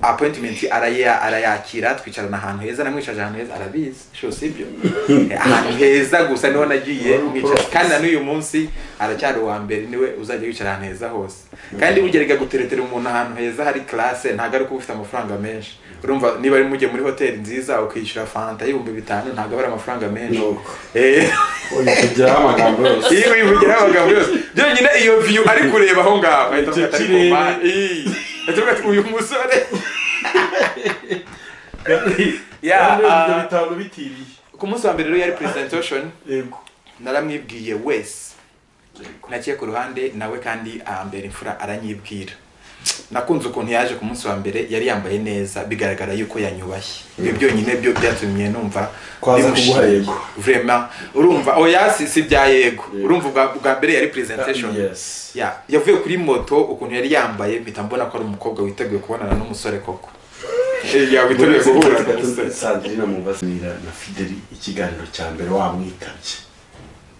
appointment araya arayakira twicarana ahantu heza namwicaje ahantu heza arabizi sho sibyo ahantu heza gusa niho nagiye mwicara kandi na n'uyu munsi aracyari uwa mbere niwe uzajya wicara ahantu heza hose kandi ugerega guteretera umuntu ahantu heza hari classe ntabwo ari kuba ufite amafaranga menshi urumva niba ari mujye muri hoteli nziza ukishyura fanta y'ibihumbi bitanu ntabwo aba ari amafaranga menshi Nuko. Eh. Oya, tugeraho amagambo yose iyo uyivugiraho abagabo yose byonyine iyo viyu ari kureba aho ngaho ahita Icyo avuga ati, kirere. "Mama, ii." Ahita avuga ati uyu musore Ya, Kandi ibyo ah. bitanu bitiriye ku munsi wa mbere rero yari presentation yego naramwibwiye wese naciye ku ruhande nawe kandi ambera imfura aranyibwira nakunze ukuntu yaje ku munsi wa mbere yari yambaye neza bigaragara yuko yanyubashye ibyo byonyine byo byatumye numva Kwaza bimushimye. kuguha yego. Vraiment. urumva oya si si bya yego Yego. urumva ubwa- ubwa mbere yari presentation yes Ya, yavuye kuri moto ukuntu yari yambaye mpita mbona ko ari umukobwa witeguye kubonana n'umusore koko Eh, ya witeguye guhura n'umusore sandrina mubasnira na fideli ikiganiro cya mbere wamwitabye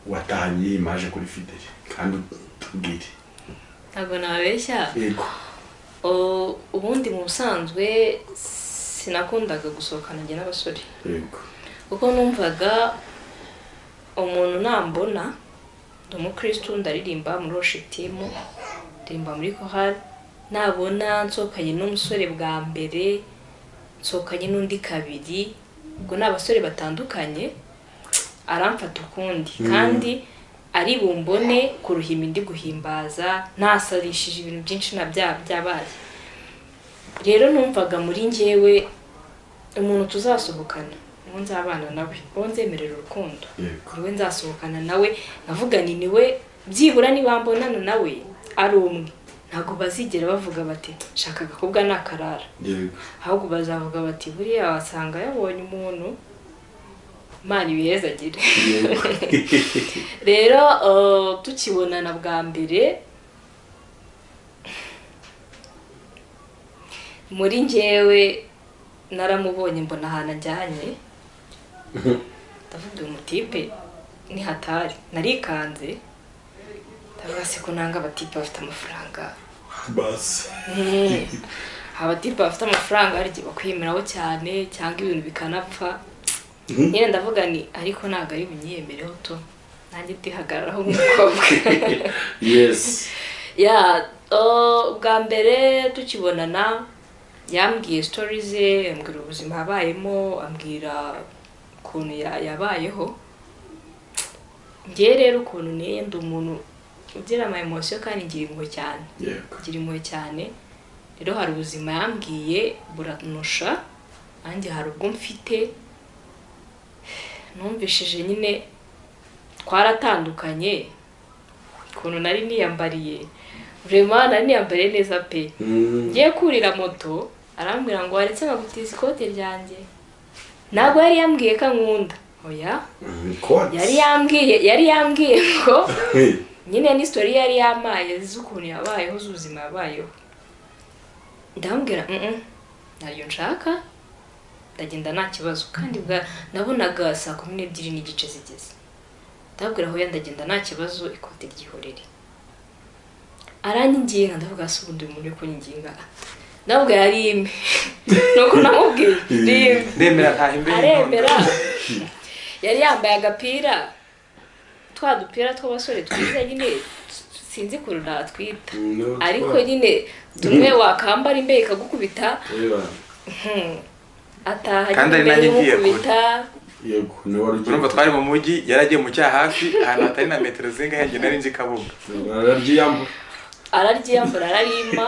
watahanye yimaje kuri fideli kandi tubwire ntabwo nabeshya yego O- ubundi mu busanzwe sinakundaga gusohokana njye n'abasore yego kuko numvaga umuntu nambona ndi umukristu ndaririmba muri oshitimu ndirimba muri kohari nabona nsohokanye n'umusore bwa mbere nsohokanye n'undi kabiri ubwo ni abasore batandukanye aramfata ukundi kandi ari bumbone ku ruhimbi ndi guhimbaza ntasarishije ibintu byinshi na bya byabaye rero numvaga muri njyewe umuntu tuzasohokana uwo nzabana nawe uwo nzemerera urukundo Yego. kuri we nzasohokana nawe nkavuga ni niwe byibura niba mbonana nawe ari umwe ntabwo bazigera bavuga bati shaka agakobwa ni akarara yego ahubwo bazavuga bati buriya wasanga yabonye umuntu imana ibihezagire rero eh, tukibonana bwa mbere muri njyewe naramubonye mbona ahantu ajyanye ndavuga uyu mutipe ni hatari narikanze ndavuga se ko nanga abatipe bafite amafaranga basi Mm. abatipe bafite amafaranga hari igihe bakwiyemeraho cyane cyangwa ibintu bikanapfa nyine ndavuga ni ariko ntabwo ari bunyiyemereho to nanjye ndihagararaho nk'umukobwa yes ya o, bwa mbere tukibonana yambwiye sitori ze yambwira ubuzima yabayemo ambwira ukuntu ya- yabayeho ngewe rero ukuntu niye ndi umuntu ugira ama emosiyo kandi ngira impuhwe cyane yego kugira impuhwe cyane rero hari ubuzima yambwiye buranusha nanjye hari ubwo mfite numvishije nyine twaratandukanye ukuntu nari niyambariye vraiment nari niyambariye neza pe Mm. ngiye kurira moto arambwira ngo waretse nkagutiza ikote ryanjye ntabwo yari yambwiye ko ankunda oya Mm, Kwa- yari yambwiye yari yambwiye ngo Hey. nyine ni sitori yari yamaye z'ukuntu yabayeho z'ubuzima yabayeho ndamubwira "Mm-mm, ntayo nshaka ndagenda nta kibazo kandi bwa nabonaga saa kumi n'ebyiri n'igice zigeze ndabwira aho ndagenda nta kibazo ikote ryihorere aranyiginga ndavuga se ubundi uyu muntu uri kunyiginga ndabwira rimwe nuko namubwiye rimwe ndemera ntaha imbere aremera yari yambaye agapira twa dupira tw'abasore twiza nyine sinzi ukuntu natwita Mm, no, ariko twa- nyine tumwe wakambara imbeho ikagukubita Oya, hmm, ataha Kandi ari nyine nanjye imbeho ngiye kure. imukubita yego ni wari ugiye urumva twari mu mujyi yaragiye mu cyahafi ahantu hatari na metero zingahe nge nari nzi kabuga araryiyambura araryiyambura ararima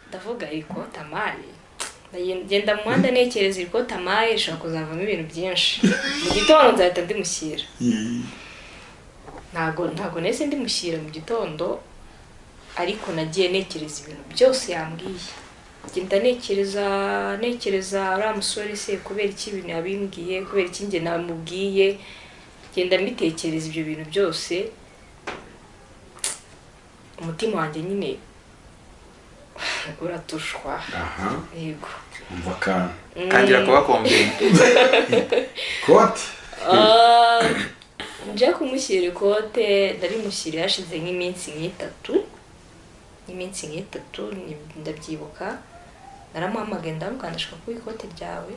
ndavuga ariko tamari ndagenda mu muhanda ntekereza iri ko tamaye ishobora kuzavamo ibintu byinshi mu gitondo nzahita ndimushyira ntabwo ntabwo nahise ndimushyira mu gitondo ariko nagiye ntekereza ibintu byose yambwiye ngenda ntekereza ntekereza uriya musore se kubera iki ibintu yabimbwiye kubera iki njye namubwiye ngenda mbitekereza ibyo bintu byose umutima wanjye nyine uratushwa aha yego umva akantu tangira kuba kombe kote Ah, nje kumushyira ikote ndarimushyira hashize nk'iminsi nk'itatu nk'iminsi nk'itatu ni- ndabyibuka naramuhamagaye ndamukandaga ndashaka kuba ikote ryawe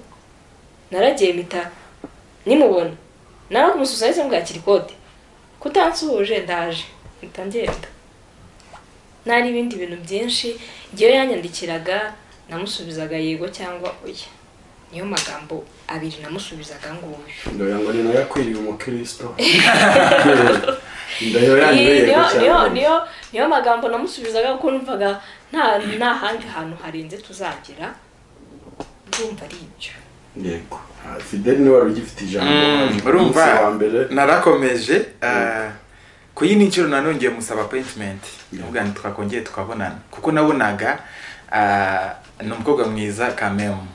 naragiye mpita nimubona narakumusuhuza ndetse mbwakira ikote kutansuhuje ndaje mpita ngenda nari ibindi bintu byinshi igihe yanyandikiraga namusubizaga yego cyangwa oya niyo magambo abiri namusubizaga nguyu ndoya ngo ni nayo akwiriye umukristo ndayo yanyweye niyo niyo cyane niyo niyo magambo namusubizaga kuko numvaga nta nta handi hantu harenze tuzagera ndumva ari ibyo yego Ah, fideli niwe wari ugifite ijambo urumva umunsi wa mbere narakomeje ah, ku yindi nshuro nanongeye musaba appointment Yeah. ubwo twakongeye tukabonana kuko nabonaga ah, ni umukobwa mwiza kamemu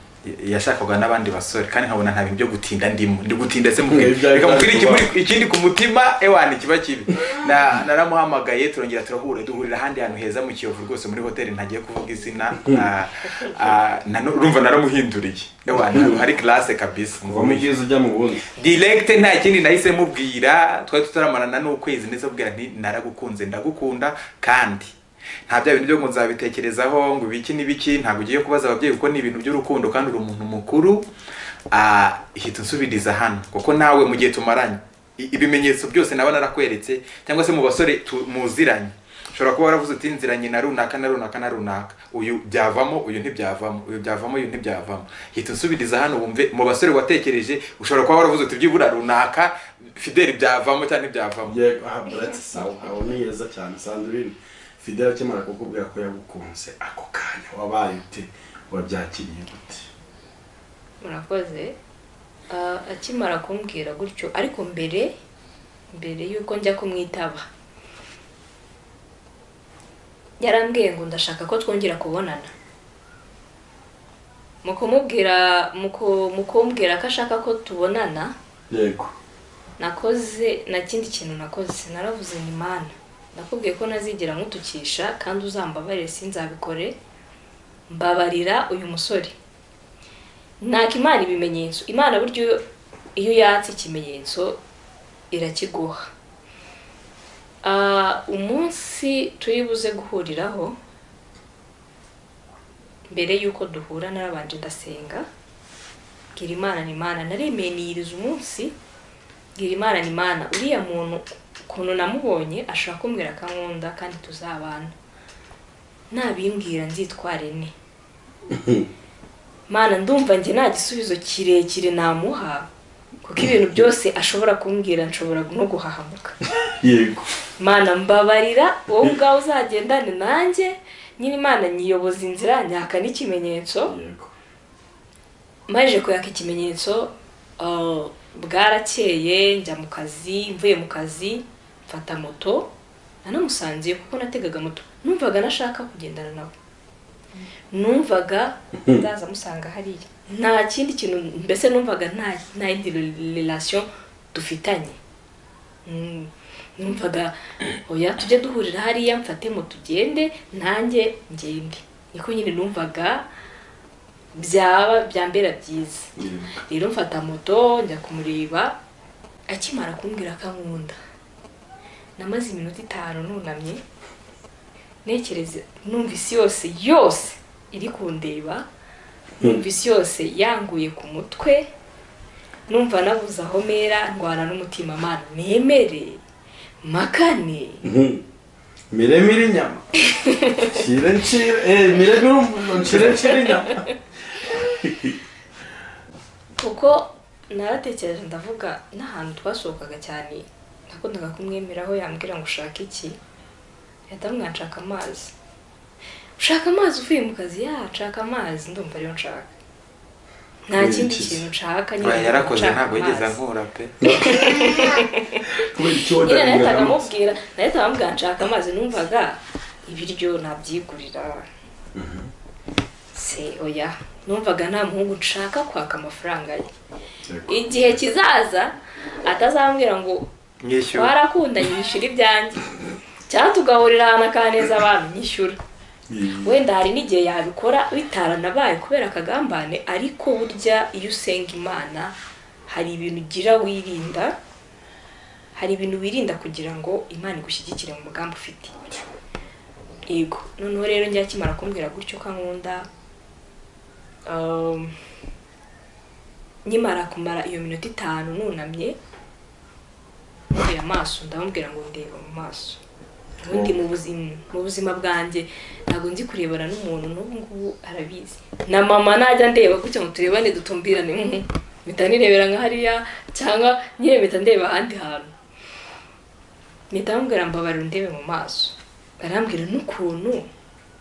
yashakaga n'abandi basore kandi nkabona nta bintu byo gutinda ndimo ndi gutinda se mubwira Ibyo ari reka mubwire byo ikimuri- ikindi ku mutima ewana kiba kibi Na- naramuhamagaye turongera turahura duhurira ahandi hantu heza mu kiyovu rwose muri hoteli ntagiye kuvuga izina ah, ah, nano- urumva naramuhinduriye ewana hari classe kabisa uva mu byiza ujya mu bundi direct nta kindi nahise mubwira twari tutaramarana n'ukwezi ndetse mubwira nti naragukunze ndagukunda kandi nta bya bintu byo ngo nzabitekerezaho ngo ibiki n'ibiki ntabwo ugiye kubaza ababyeyi kuko ni ibintu by'urukundo kandi uri umuntu mukuru ah, hita unsubiriza hano kuko nawe mu gihe tumaranye i- ibimenyetso byose naba narakweretse cyangwa se mu basore tu- muziranye ushobora kuba waravuze uti nziranye na runaka na runaka na runaka uyu byavamo uyu ntibyavamo uyu byavamo uyu ntibyavamo hita unsubiriza hano wumve mu basore watekereje ushobora kuba waravuze uti byibura runaka fideli byavamo cyangwa ntibyavamo yego aha buretse sawa aho ni heza cyane sandrine fideli akimara kukubwira ko yagukunze ako kanya wabaye ute wabyakiriye gute murakoze Ah, akimara kumbwira gutyo ariko mbere mbere y'uko njya kumwitaba yarambwiye ngo ndashaka ko twongera kubonana mu kumubwira mu ku- mu kumbwira ko ashaka ko tubonana yego nakoze na kindi kintu nakoze naravuze ni mana nakubwiye ko ntazigera nkutukisha kandi uzambabarire sinzabikore mbabarira uyu musore ntaka imana ibimenyetso imana buryo iyo- iyo yatse ikimenyetso irakiguha Ah, umunsi turi buze guhuriraho mbere y'uko duhura narabanje ndasenga mbwira imana ni imana naremeniyiriza umunsi bwira imana ni imana uriya muntu ukuntu namubonye ashobora kumbwira akankunda kandi tuzabana nabimbwira nzitware ne mana ndumva njye nta gisubizo kirekire namuha kuko ibintu byose ashobora kumbwira nshobora no guhahamuka yego mana mbabarira wowe ubwawe uzagendane nanjye nyiri imana nyiyoboza inzira nyaka n'ikimenyetso yego maje kuyaka ikimenyetso uh, bwarakeye njya mu kazi mvuye mu kazi mfata moto nanamusanze kuko nategaga moto numvaga nashaka kugendana nawe numvaga ndaza amusanga hariya nta kindi kintu mbese numvaga nta nta yindi relation dufitanye Mm, numvaga oya tujye duhurira hariya mfate moto ugende nanjye ngende niko nyine numvaga byaba byambera byiza yego rero mfata moto njya kumureba akimara kumbwira ko ankunda namaze iminota itanu nunamye ntekereza numva isi yose yose iri kundeba numva isi yose yanguye ku mutwe numva nabuze aho mera ndwana n'umutima mana nemere makane Mhm. miremire inyama nshire nshire eh miremire umuntu nshire nshire inyama kuko naratekereje ndavuga n'ahantu twasohokaga cyane nakundaga kumwemeraho yambwira ngo ushake iki yahita amwanshaka amazi shaka amazi uvuye mu kazi ya nshaka amazi ndumva ariyo nshaka nta Kubera kindi iki se? kintu nshaka Oya, yarakoze nshaka ntabwo yigeze amazi. ankura pe kubera icyo nyine nahitaga wadaguragamo amubwira nahitaga amubwira nshaka amazi numvaga ibiryo nabyigurira se oya numvaga nta muhungu nshaka kwaka amafaranga ye igihe kizaza atazambwira ngo nyishyura twarakundanye nyishyura ibyanjye cyangwa tugahurira ahantu akaneza abantu nyishyura wenda hari n'igihe yabikora bitaranabaye kubera akagambane ariko burya iyo usenga imana hari ibintu ugira wirinda hari ibintu wirinda kugira ngo imana igushyigikire mu mugambi ufite yego noneho rero njya akimara kumbwira gutyo ko nkunda um, nkimara kumara iyo minota itanu nunamye muteye amaso ndamubwira ngo ndeba mu maso ubundi mu buzima mu buzima bwanjye ntabwo nzi kurebana n'umuntu n'ubu ngubu arabizi na mama najya ndeba gutya ngo turebane dutumbirane mm, mpita nirebera nka hariya cyangwa nyine mpita ndeba ahandi hantu mpita mubwira mbabarira undebe mu maso arambwira n'ukuntu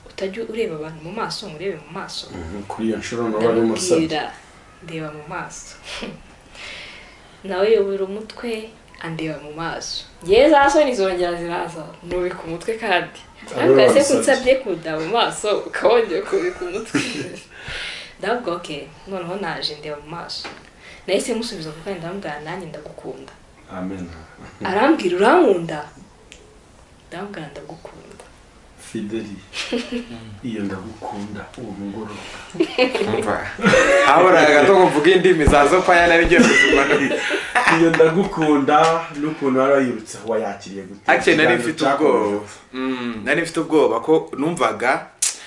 utajya ureba abantu mu maso ngo urebe mu maso kuri iyo nshuro naba n'umusabye ndamubwira ndeba mu maso nawe yobora umutwe andeba mu maso yewe za soni zongera ziraza nubika umutwe kandi ariko ese wamusabye. kunsabye kundeba mu maso ukabongera kubika umutwe ndavuga ok noneho naje ndeba mu maso nahise musubiza kuko ndamubwira nanjye ndagukunda amen arambwira urankunda ndamubwira ndagukunda fideli iyo ndagukunda uwo mugoroba umva haburaga gato ngo mvuge indimi za zopaya nari ngiye kuzuma iyo ndagukunda n'ukuntu wari wayirutse aho wayakiriye gute akeye nari mfite ubwoba Mm, nari mfite ubwoba ko numvaga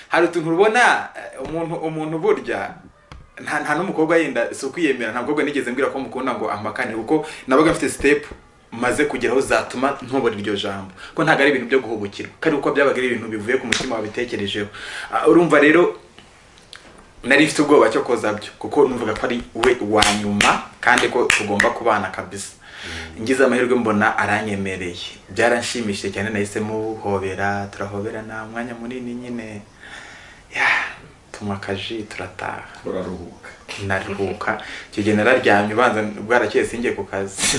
hari utuntu ubona eh, umuntu umuntu burya nta nta n'umukobwa yenda si ukwiyemera nta mukobwa nigeze mbwira ko mukunda ngo ampakane kuko nabaga mfite step maze kugeraho zatuma ntubona iryo jambo ko ntabwo ari ibintu byo guhubukirwa kandi kuko byabaga ari ibintu bivuye ku mutima wabitekerejeho Ah, urumva rero nari mfite ubwoba cyo koza byo kuko numvaga ko ari we wa nyuma kandi ko tugomba kubana kabisa ngize amahirwe mbona aranyemereye byaranshimishije cyane nahise muhobera turahoberana umwanya munini nyine ya tunywa akaji turataha uraruhuka naruhuka icyo gihe nararyamye ubanza bwarakeye singiye ku kazi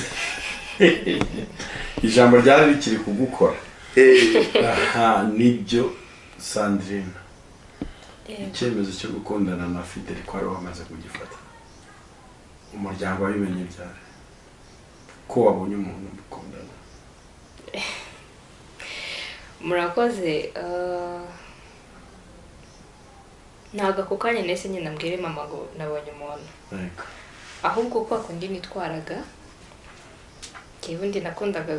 ijambo ryari rikiri kugukora Eh, aha nibyo sandrine icyemezo cyo gukundana na fideli ko wari wamaze kugifata umuryango wabimenye byari ko wabonye umuntu mukundana murakoze eh, ntabwo ako kanya nahise nyine nabwire mama ngo nabonye umuntu Yego. ahubwo kwa kundi nitwaraga njyewe undi nakundaga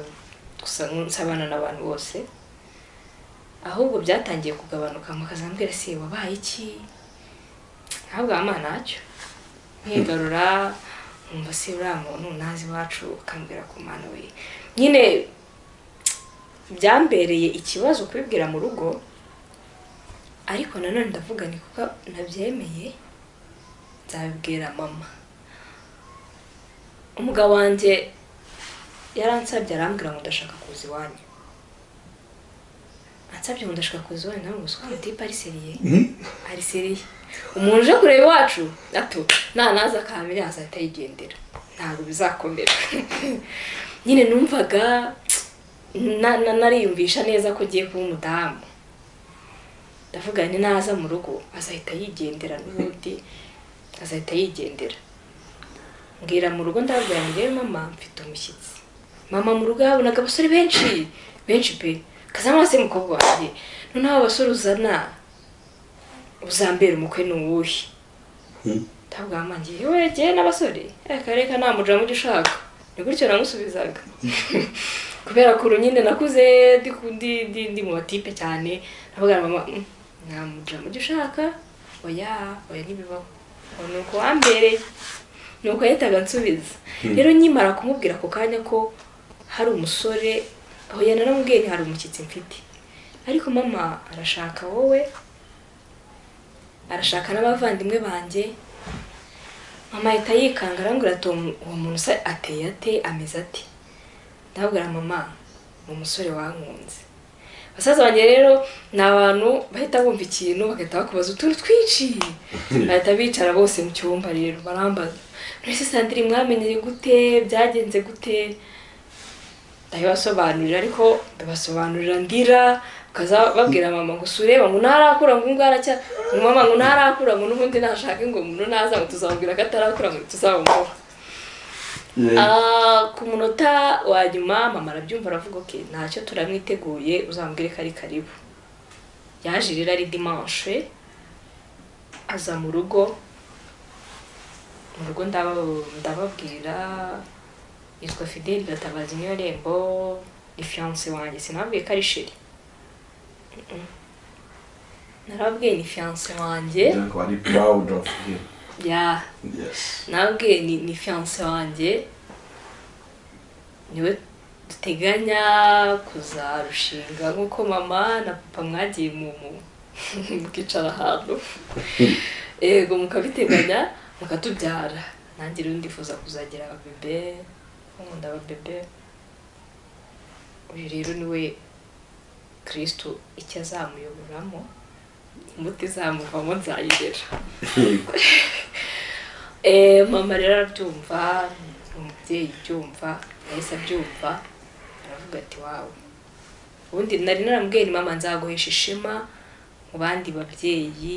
gusa nsabana n'abantu bose ahubwo byatangiye kugabanuka mukazambwira se wabaye iki ntabwo ama ntacyo nkigarura nkumva se uriya muntu ntazi iwacu ukambwira ku mana we nyine byambereye ikibazo kubibwira mu rugo ariko nanone ndavuga ni kuko nabyemeye nzabibwira mama umugabo wanjye yaransabye arambwira ngo ndashaka kuza iwanyu ansabye ngo ndashaka kuza iwanyu nawe gusa ngo tipe ariseriye ariseriye umuntu uje kureba iwacu ato nanaza akambere azahita yigendera ntabwo bizakomera nyine numvaga na- na- nariyumvisha neza ko agiye kuba umudamu ndavuga ni naza mu rugo azahita yigendera n'ubundi azahita yigendera mbwira mu rugo ndababwira ngo yewe mama mfite umushyitsi mama mu rugo yabonaga abasore benshi benshi pe kazamara se mukobwa wanjye noneho abo basore uzana uzambera umukwe ni uwuhe Hmm. ntabwo wamangiye yewe jyewe n'abasore reka reka nta mujura mujya ushaka ni gutyo namusubizaga kubera kuru nyine nakuze ndi ku- ndi- ndi- ndi mu batipe cyane ndavuga mama "Mm, nta mujura mujya ushaka oya oya ntibibaho ubu ni uko wambereye nuko yahitaga ansubiza rero nkimara kumubwira ako kanya ko hari umusore aho yari naramubwiye ni hari umushyitsi mfite ariko mama arashaka wowe arashaka n'abavandimwe banjye mama ahita yikanga arambwira ati "Uwo mu- uwo muntu se ateye ate ameze ati ndabwira mama ni umusore wankunze basaza banjye rero ni abantu bahita bumva ikintu bagahita bakubaza utuntu twinshi bahita bicara bose mu cyumba rero barambaza mwese sandire mwamenyere gute byagenze gute ndabibasobanurira ariko ndabasobanurira ndira bakaza babwira mama ngo sureba ngo ntarakura ngo ngara cya ngo mama ngo ntarakura ngo n'ubundi nashake ngo umuntu naza ngo tuzamubwira ko atarakura ngo tuzamuha Ah, ku munota wa nyuma mama arabyumva aravuga ok ntacyo turamwiteguye uzambwire ko ari karibu yaje rero ari dimanche aza mu rugo mu rugo ndaba- ndababwira yitwa fideli gatabazi niyo rembo ni fiyanse wanjye sinababwiye ko ari sheri Mm-mm. narababwiye ni fiyanse wanjye donc bari proud of him ya yes nabwe ni ni fiyanse wanjye niwe duteganya kuzarushinga nk'uko mama na papa mwagiye mu mu- mukicara ahantu yego mukabiteganya mukatubyara nanjye rero ndifuza kuzagira ababebe nkunda ababebe uyu rero niwe kirisitu icyo azamuyoboramo umuti izamuvamo nzayigera yego Eh, mama rero arabyumva umubyeyi ubyumva yahise abyumva aravuga ati wawe ubundi nari naramubwiye ni mama nzaguhesha ishema mu bandi babyeyi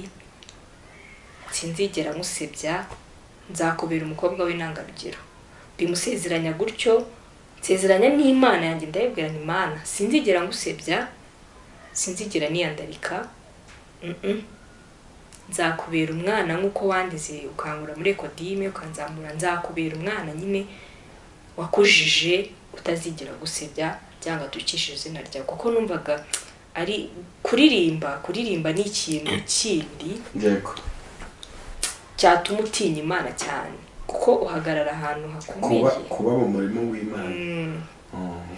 sinzigera musebya nzakubera umukobwa w'intangarugero bimusezeranya gutyo nsezeranya n'imana yanjye ndayibwira ni imana sinzigera ngusebya sinzigera niyandarika Mm-mm. nzakubera umwana nk'uko wandize ukangura muri ekodime ukanzamura nzakubera umwana nyine wakujije utazigera gusebya cyangwa tukishije izina ryawe kuko numvaga ari kuririmba kuririmba ni ikintu kindi yego cyatuma utinya imana cyane kuko uhagarara ahantu hakomeye kuba kuba mu murimo w'imana Mm, Mm.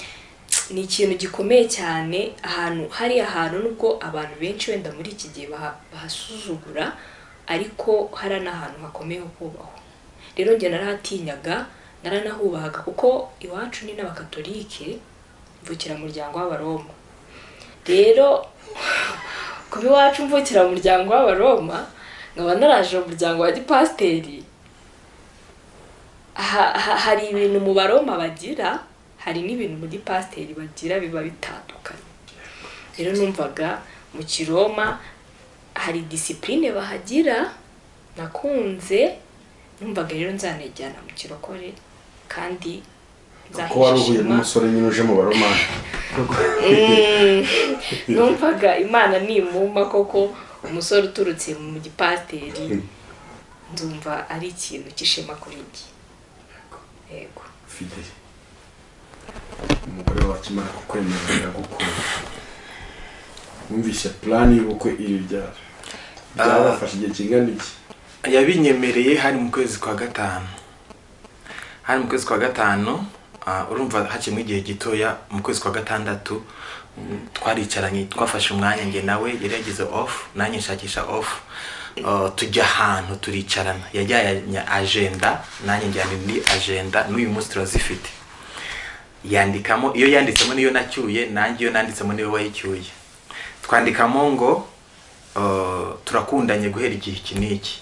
ni ikintu gikomeye cyane ahantu hari ahantu nubwo abantu benshi wenda muri iki gihe baha- bahasuzugura ariko hari n'ahantu hakomeye ho kubahwa rero njye narahatinyaga naranahubahaga kuko iwacu ni n'abakatolike mvukira mu muryango w'abaroma rero kuba iwacu mvukira mu muryango w'abaroma nkaba naraje mu muryango wa gipasiteri ha- ha- hari ibintu mu baroma bagira hari n'ibintu muri pasiteri bagira biba bitandukanye rero numvaga mu kiroma hari disipurine bahagira nakunze numvaga rero nzanajyana mu kirokore kandi kuko wari uhuye ishema. n'umusore nyine uje mu baromani numvaga imana nimumpa koko umusore uturutse mu gipasiteri nzumva ari ikintu cy'ishema kuri njye yego fideli umugore wawe akimara kukwemera biragukunda wumvise plan y'ubukwe iri ryari byabafashe igihe kingana iki yabinyemereye hari mu kwezi kwa gatanu hari mu kwezi kwa gatanu ah, urumva hakirimo igihe gitoya mu kwezi kwa gatandatu mm, twaricaranye twafashe umwanya njye nawe yari yagize off nanjye nshakisha off Ah, tujya ahantu turicarana yajyanye agenda nanjye njyana indi agenda n'uyu munsi turazifite yandikamo iyo yanditsemo niyo nacyuye nanjye iyo nanditsemo niyo wayicyuye twandikamo ngo uh, turakundanye guhera igihe iki n'iki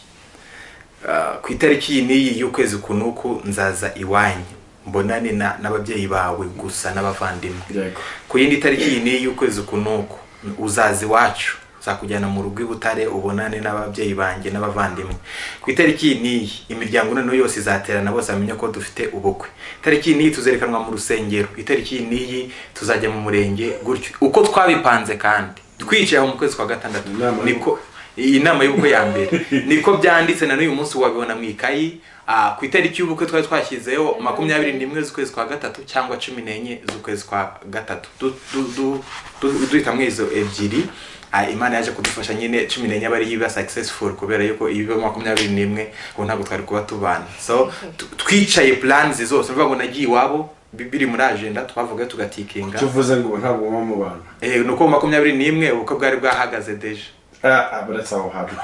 Uh, ku itariki iyi n'iyi y'ukwezi ku n'uku nzaza iwanyu mbonane na- n'ababyeyi bawe gusa n'abavandimwe yego ku yindi tariki iyi n'iyi y'ukwezi ku n'uku uzaza iwacu nzakujyana mu rugo i butare ubonane n'ababyeyi banjye n'abavandimwe ku itariki iyi n'iyi imiryango noneho yose izaterana bose bamenye ko dufite ubukwe itariki iyi n'iyi tuzerekanwa mu rusengero itariki iyi n'iyi tuzajya mu murenge gutyo uko twabipanze kandi twicaye aho mu kwezi kwa gatandatu Inama niko iyi nama y'ubukwe ya mbere niko byanditse na n'uyu munsi wabibona mu ikayi ah, ku itariki y'ubukwe twari twashyizeho makumyabiri n'imwe z'ukwezi kwa gatatu cyangwa cumi n'enye z'ukwezi kwa gatatu Du- du- du- du- duhitamwo izo ebyiri Ah, imana yaje kudufasha nyine cumi n'enye aba ari yo iba successful kubera yuko ibiba makumyabiri n'imwe ubu ntabwo twari kuba tubana so tu- twicaye plans zose bivuga ngo nagiye iwabo bi- biri muri agenda twavuga tugatikinga icyo uvuze ngo ubu ntabwo muba mu bantu Eh, ni uko makumyabiri n'imwe ubukwe bwari bwahagaze deje Ah, ah, baretse aho hantu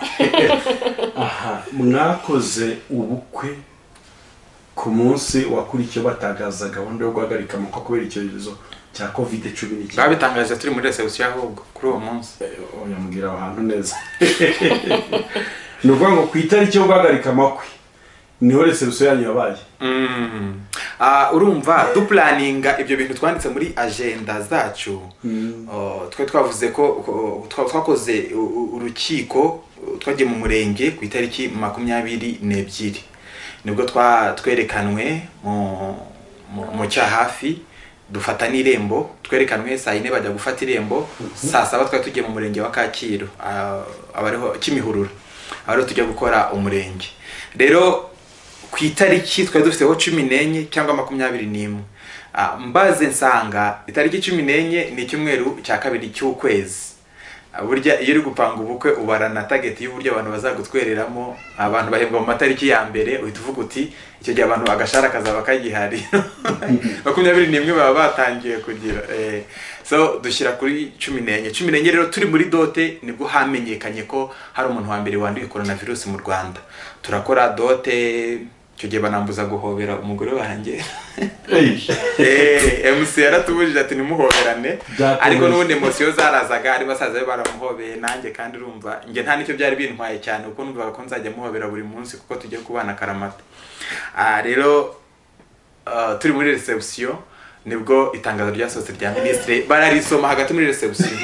aha mwakoze ubukwe ku munsi wakurikiye batagaza gahunda yo guhagarika amakwa kubera icyorezo cya covid cumi n'icyenda babitangaje turi muri resebusiyo ahubwo kuri uwo munsi yamubwira aho hantu neza ni ukuvuga ngo ku itariki yo guhagarika amakwe niho resebusiyo yanyu yabaye Mm. Ah, urumva dupulaninga ibyo bintu twanditse muri agenda zacu Oh, twe twavuze ko ko- twa- twakoze u- u- urukiko uh, twagiye mu murenge ku itariki makumyabiri n'ebyiri nibwo twa- twerekanwe mu- mu- mu cya hafi dufata n'irembo twerekanwe saa yine bajya gufata irembo saa saba twari tugiye mu murenge wa kacyiru ah, abariho kimihurura abariho tujya gukora umurenge rero ku itariki twari dufiteho cumi n'enye cyangwa makumyabiri n'imwe Ah, mbaze nsanga itariki cumi n'enye ni icyumweru cya kabiri cy'ukwezi Ah, burya iyo uri gupanga ubukwe ubarana tageti y'uburyo abantu bazagutwereramo abantu bahembwa mu matariki ya mbere uhita uvuga uti icyo gihe abantu agashara kazaba kagihari makumyabiri n'imwe baba batangiye kugira eh, so dushyira kuri cumi n'enye cumi n'enye rero turi muri dote nibwo hamenyekanye ko hari umuntu wa mbere wanduye korona virusi mu rwanda turakora dote icyo gihe banambuza guhobera umugore wanjye Eh, MC yaratubujije ati nimuhoberane Byakomeye. ariko n'ubundi emosiyo zarazaga ari basaza be baramuhobeye nanjye kandi urumva njye nta nicyo byari bintwaye cyane kuko numvaga ko nzajya muhobera buri munsi kuko tugiye kubana akaramata Ah, rero ah, turi muri resebusiyo nibwo itangazo ryasohotse rya minisitiri bararisoma hagati muri resebusiyo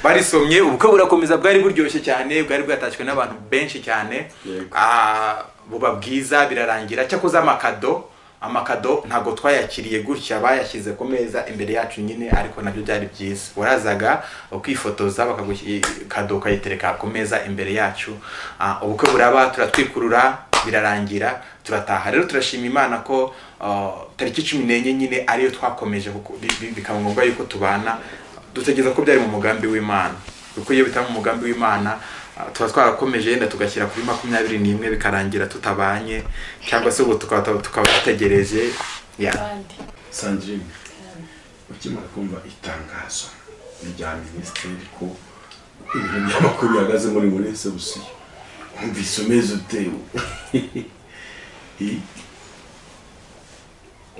barisomye ubukwe burakomeza bwari buryoshye cyane bwari bwatashywe n'abantu benshi cyane Yego. Ah, buba bwiza birarangira cyakoze amakado amakado ntabwo twayakiriye gutya bayashyize ku meza imbere yacu nyine ariko nabyo byari byiza warazaga ukifotoza bakagushyira kado ukayitereka ku meza imbere yacu Ah, ubukwe buraba turatwikurura birarangira turataha rero turashima imana ko ah, tariki cumi n'enye nyine ariyo twakomeje kuko bi- bi- bikaba ngombwa yuko tubana dutegereza ko byari mu mugambi w'imana kuko iyo bitaba umugambi w'imana ah, tuba twarakomeje yenda tugashyira kuri makumyabiri n'imwe bikarangira tutabanye cyangwa se ubu tukaba tukaba dutegereje ya kandi sandrine ukimara kumva itangazo rya minisitiri ko ibintu by'amakuru bihagaze muri muri resebusiyo wumvise umeze utewe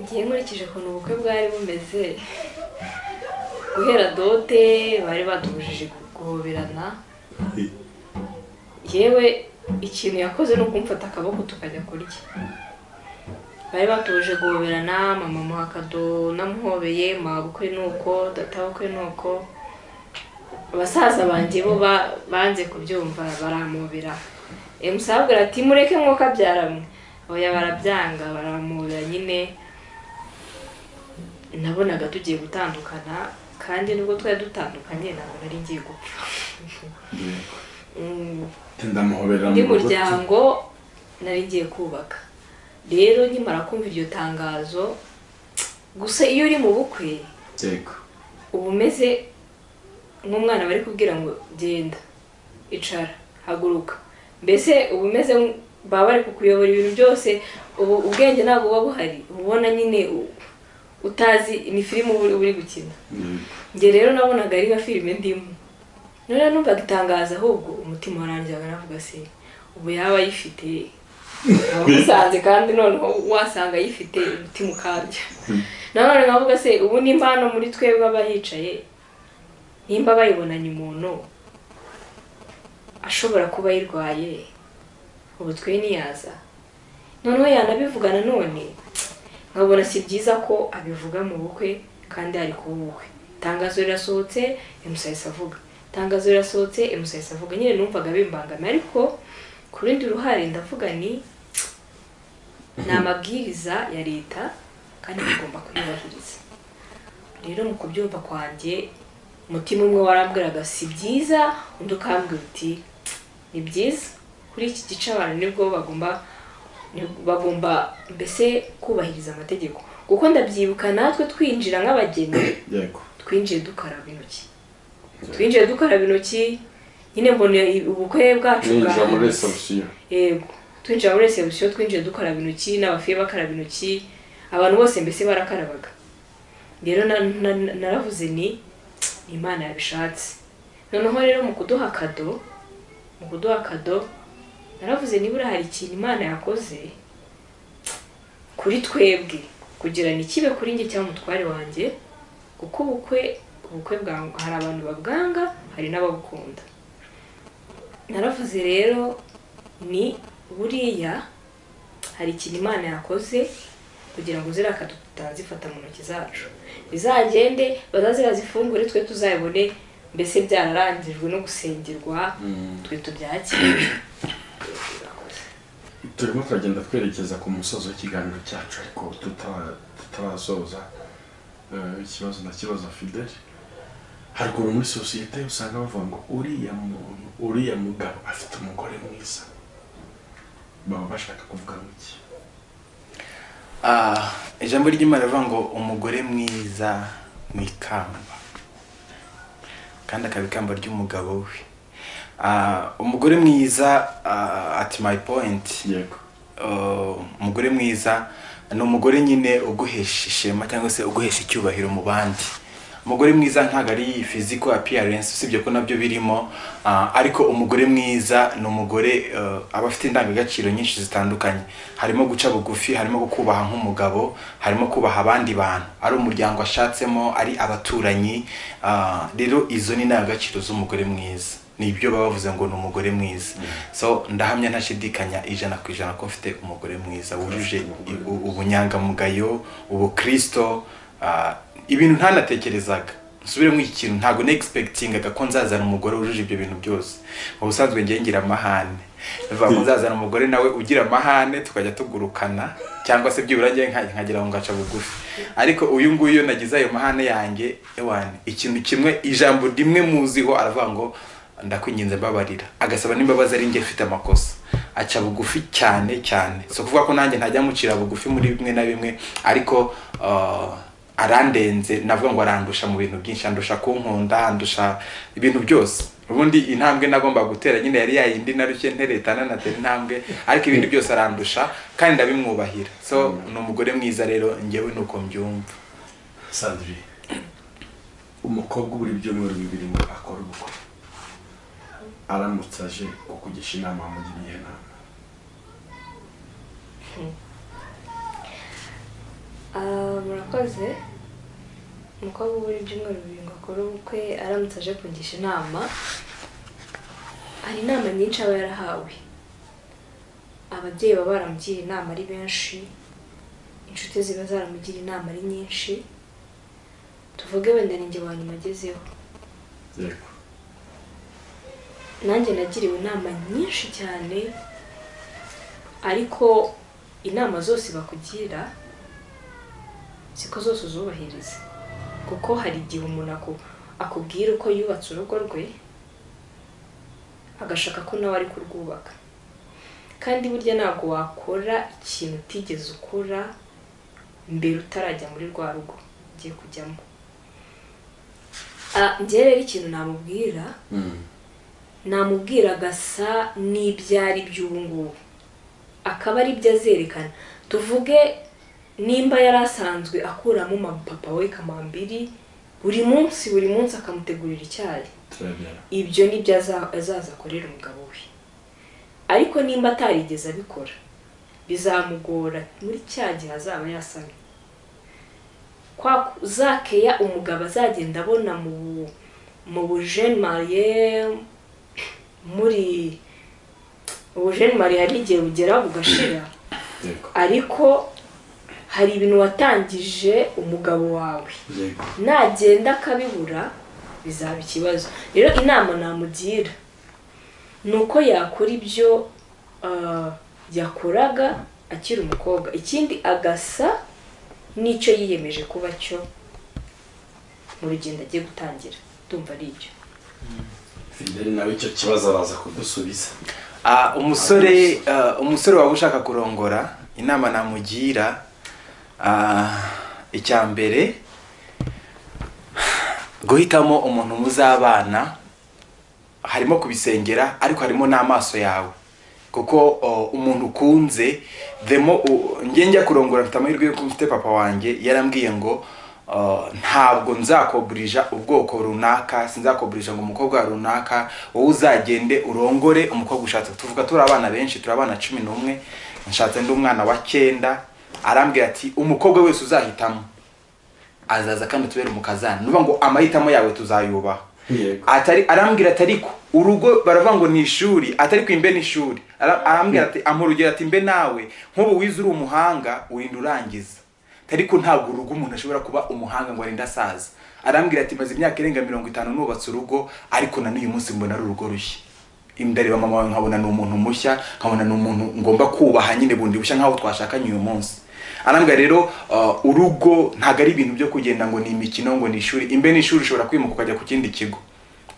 ngiye nkurikije ukuntu ubukwe bwari bumeze guhera dote bari batubujije guhoberana yewe ikintu yakoze ni ukumfata akaboko tukajya kurya bari batuje guhoberana mama muha akado namuhobeye mama bukwe ni uko data bukwe ni uko abasaza banjye bo ba- banze kubyumva baramubira emusabwira ati mureke mwuka abyaramwe oya barabyanga baramubira nyine nabonaga tugiye gutandukana kandi nubwo twari dutandukanye ntabwo nari ngiye gupfa Mm, ndamuhoberera undi muryango nari ngiye kubaka rero nkimara kumva iryo tangazo gusa iyo uri mu bukwe yego uba umeze nk'umwana bari kubwira ngo genda icara haguruka mbese uba umeze nk- baba bari kukuyobora ibintu byose ubu ubwenge ntabwo buba buhari uba ubona nyine u- utazi ni filime uba uri- uri gukina yego. njye rero nabonaga ari nka filime ndimo noneho numvaga itangaza ahubwo umutima warangizaga navuga se ubu yaba ayifite wamusanze kandi noneho wasanga ayifite umutima ukabya nanone nkavuga se ubu nimba hano muri twebwe abahicaye nimba bayibonanye umuntu ashobora kuba ayirwaye ubu twe ntiyaza noneho yanabivugana none nkabona si byiza ko abivuga mu bukwe kandi ari kuba ubukwe itangazo rirasohotse emusayisi avuga itangazo rirasohotse emusayisi avuga nyine numvaga bimbangamiye ariko ku rundi ruhare ndavuga ni ni amabwiriza ya leta kandi tugomba kuyubahiriza rero mu kubyumva kwanjye umutima umwe warambwiraga si byiza undi ukambwira uti ni byiza kuri iki gice abantu nibwo bagomba ni- bagomba mbese kubahiriza amategeko kuko ndabyibuka natwe twinjira nk'abageni yego twinjiye dukaraba intoki twinjiye dukaraba intoki nyine mbona i- ubukwe bwacu ninjira muri bwahindutse. resebusiyo yego twinjira muri resebusiyo twinjiye dukaraba intoki n'abafiye bakaraba intoki abantu bose mbese barakarabaga rero na- na- naravuze ni ni imana yabishatse noneho rero mu kuduha akado mu kuduha akado naravuze nibura hari ikintu imana yakoze kuri twebwe kugira ngo ikibe kuri njye cyangwa umutware wanjye kuko ubukwe ubukwe bwa hari abantu babwanga hari n'ababukunda naravuze rero ni buriya hari ikintu imana yakoze kugira ngo ziriya kado tutazifata mu ntoki zacu bizagende bazaze bazifungure twe tuzabone mbese byararangijwe no gusengerwa twe tubyakire turimo turagenda twerekeza ku musozo w'ikiganiro cyacu ariko tuta- tutarasoza eh, ikibazo ndakibaza fideli haruguru muri sosiyete usanga bavuga ngo uriya muntu uriya mugabo afite umugore mwiza baba bashaka kuvuga ngo iki Ah, ijambo ry'imana rivuga ngo umugore mwiza mu ikamba kandi akaba ikamba ry'umugabo we Ah, umugore mwiza ah, at my point yego Uh, umugore mwiza ni umugore nyine uguhesha ishema cyangwa se uguhesha icyubahiro mu bandi umugore mwiza ntabwo ari physical appearance usibye ko nabyo birimo ah, ariko umugore mwiza ni umugore uh, aba afite indangagaciro nyinshi zitandukanye harimo guca bugufi harimo kubaha nk'umugabo harimo kubaha abandi bantu ari umuryango ashatsemo ari abaturanyi ah, rero izo ni indangagaciro z'umugore mwiza ni ibyo baba bavuze ngo ni umugore mwiza so ndahamya ntashidikanya ijana ku ijana ko mfite umugore mwiza wujuje i- u- ubunyangamugayo ubukristo ah, ibintu ntanatekerezaga nsubiremo iki kintu ntabwo negispektingaga ko nzazana umugore wujuje ibyo bintu byose mu busanzwe njye ngira amahane bivuga ngo nzazana umugore nawe ugira amahane tukajya tugurukana cyangwa se byibura njye nka- nkagira ngo ngaca bugufi ariko uyu nguyu iyo nagize ayo mahane yanjye ewane ikintu kimwe ijambo rimwe muziho aravuga ngo ndakwinginze mbabarira agasaba n'imbabazi ari njye mfite amakosa aca bugufi cyane cyane si ukuvuga ko nanjye ntajya mucira bugufi muri bimwe na bimwe ariko uh, arandenze navuga ngo arandusha mu bintu byinshi andusha kunkunda andusha ibintu byose ubundi intambwe nagomba gutera nyine yari yayindi narushye nteretana natera intambwe ariko ibindi byose arandusha kandi ndabimwubahira so ni umugore mwiza rero njyewe ni uko mbyumva sandri umukobwa ubura ibyumweru bibiri ngo akore ubukwe aramutse aje kukugisha inama wamugira iyihe nama Ah, murakoze umukobwa uba uri ibyumweru bibiri ngo akore ubukwe aramutse aje kungisha inama hari inama nyinshi aba yarahawe ababyeyi baba baramugira inama ari benshi inshuti ziba zaramugira inama ari nyinshi tuvuge wenda ni njye wa nyuma agezeho yego nanjye nagiriwe inama nyinshi cyane ariko inama zose bakugira siko zose uzubahiriza kuko hari igihe umuntu aku- akubwira uko yubatse urugo rwe agashaka ko nawe ari kurwubaka kandi burya ntabwo wakora ikintu utigeze ukora mbere utarajya muri rwa rugo ugiye kujyamo Ah, njyewe rero ikintu namubwira namubwira agasa n'ibyo ari by'ubu ngubu akaba ari byo azerekana tuvuge nimba yari asanzwe akuramo umupapa we kamambiri buri munsi buri munsi akamutegurira icyayi turabirana ibyo ni byo aza- azaza akorera umugabo we ariko nimba atarigeze abikora bizamugora muri cya gihe azaba yasamye kwa ku- za keya umugabo azagenda abona mu mu bujene mariye muri ubujene mariye hari igihe bugeraho bugashira yego ariko hari ibintu watangije umugabo wawe yego nagenda akabibura bizaba ikibazo rero inama namugira ni uko yakora ibyo ah, yakoraga akiri umukobwa ikindi agasa n'icyo yiyemeje kuba cyo mu rugendo agiye gutangira ndumva ari ibyo fideli nawe icyo kibazo araza kudusubiza Ah, umusore ah, umusore waba ushaka kurongora inama namugira ah, icya mbere guhitamo umuntu muzabana harimo kubisengera ariko harimo n'amaso yawe kuko o, umuntu ukunze demo njye njya kurongora mfite amahirwe yuko mfite papa wanjye yarambwiye ngo o, ntabwo nzakogurija ubwoko runaka sinzakogurija ngo umukobwa runaka wowe uzagende urongore umukobwa ushatse tuvuga turi abana benshi turi abana cumi n'umwe nshatse ndi umwana wa cyenda arambwira ati umukobwa wese uzahitamo azaza kandi utubere umukazana nuvuga ngo amahitamo yawe tuzayubaha Yego. atari arambwira ati ariko urugo baravuga ngo ni ishuri atari ko imbe ni ishuri Ara- arambwira ati ampa urugero ati mbe nawe nk'ubu wize uri umuhanga urinda urangiza ariko ntabwo urugo umuntu ashobora kuba umuhanga ngo arinde asaza arambwira ati maze imyaka irenga mirongo itanu nubatse urugo ariko na n'uyu munsi mbona ari urugo rushya ndareba mama wawe nkabona ni umuntu mushya nkabona ni umuntu ngomba kubaha nyine bundi bushya nk'aho twashakanye uyu munsi arambwa rero uh, urugo ntabwo ari ibintu byo kugenda ngo ni imikino ngo ni ishuri imbe ni ishuri ushobora kwimuka ukajya ku kindi kigo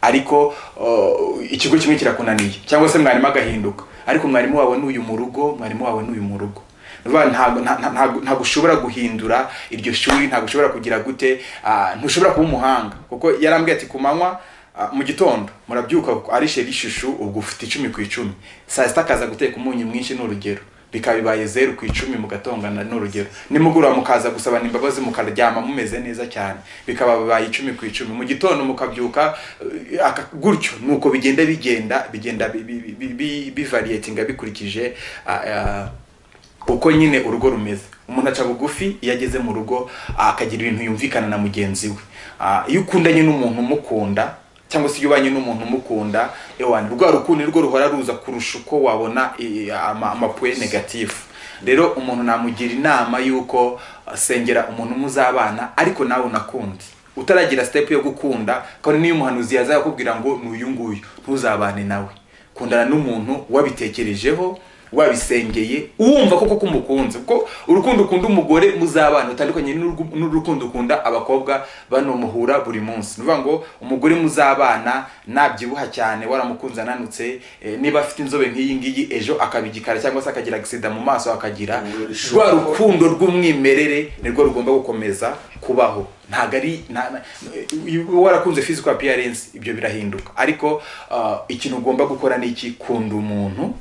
ariko uh, ikigo kimwe kirakunaniye cyangwa se mwarimu agahinduka ariko mwarimu wawe ni uyu mu rugo mwarimu wawe ni uyu mu rugo Vuba ntabwo nta- nta- ntabwo- ntabwo ushobora guhindura iryo shuri ntabwo ushobora kugira gute ah, ntushobora kuba umuhanga kuko yarambwiye ati ku manywa ah, mu gitondo murabyuka ari sheri ishushu ubwo ufite icumi ku icumi saa sita akaza guteka umunyu mwinshi ni urugero bikaba bibaye zeru ku icumi mugatongana ni urugero nimugoroba mukaza gusabana imbabazi mukaryama mumeze neza cyane bikaba bibaye icumi ku icumi mu gitondo mukabyuka eh, aka- gutyo nuko bigenda bigenda bigenda bi- bi- bi- bi- bivariyetinga bikurikije ah, ah, uko nyine urugo rumeze umuntu aca bugufi iyo ageze mu rugo akagira ibintu yumvikana na mugenzi we Ah, iyo ukundanye n'umuntu umukunda cyangwa se iyo ubanye n'umuntu umukunda ewana rwa rukundo nirwo ruhora ruza kurusha uko wabona eh, ama- amapuwe negatifu rero umuntu namugira inama y'uko ah, sengera umuntu muzabana ariko nawe unakunde utaragira sitepu yo gukunda kandi niyo umuhanuzi yazakubwira ngo ni uyu nguyu ntuzabane nawe kundana n'umuntu wabitekerejeho wabisengeye uwumva koko ko umukunze kuko urukundo ukunda umugore muzabana utandukanye n'urwu- n'urukundo ukunda abakobwa bano muhura buri munsi ni ukuvuga ngo umugore muzabana nabyibuha cyane waramukunze ananutse eh, niba afite inzobe nk'iyi ngiyi ejo akaba igikara cyangwa se akagira agisida mu maso akagira rwa rukundo rw'umwimerere nirwo rugomba gukomeza kubaho ntabwo ari nta- na- iyo warakunze physical appearance ibyo birahinduka ariko ah, ikintu ugomba gukora ni iki kunda umuntu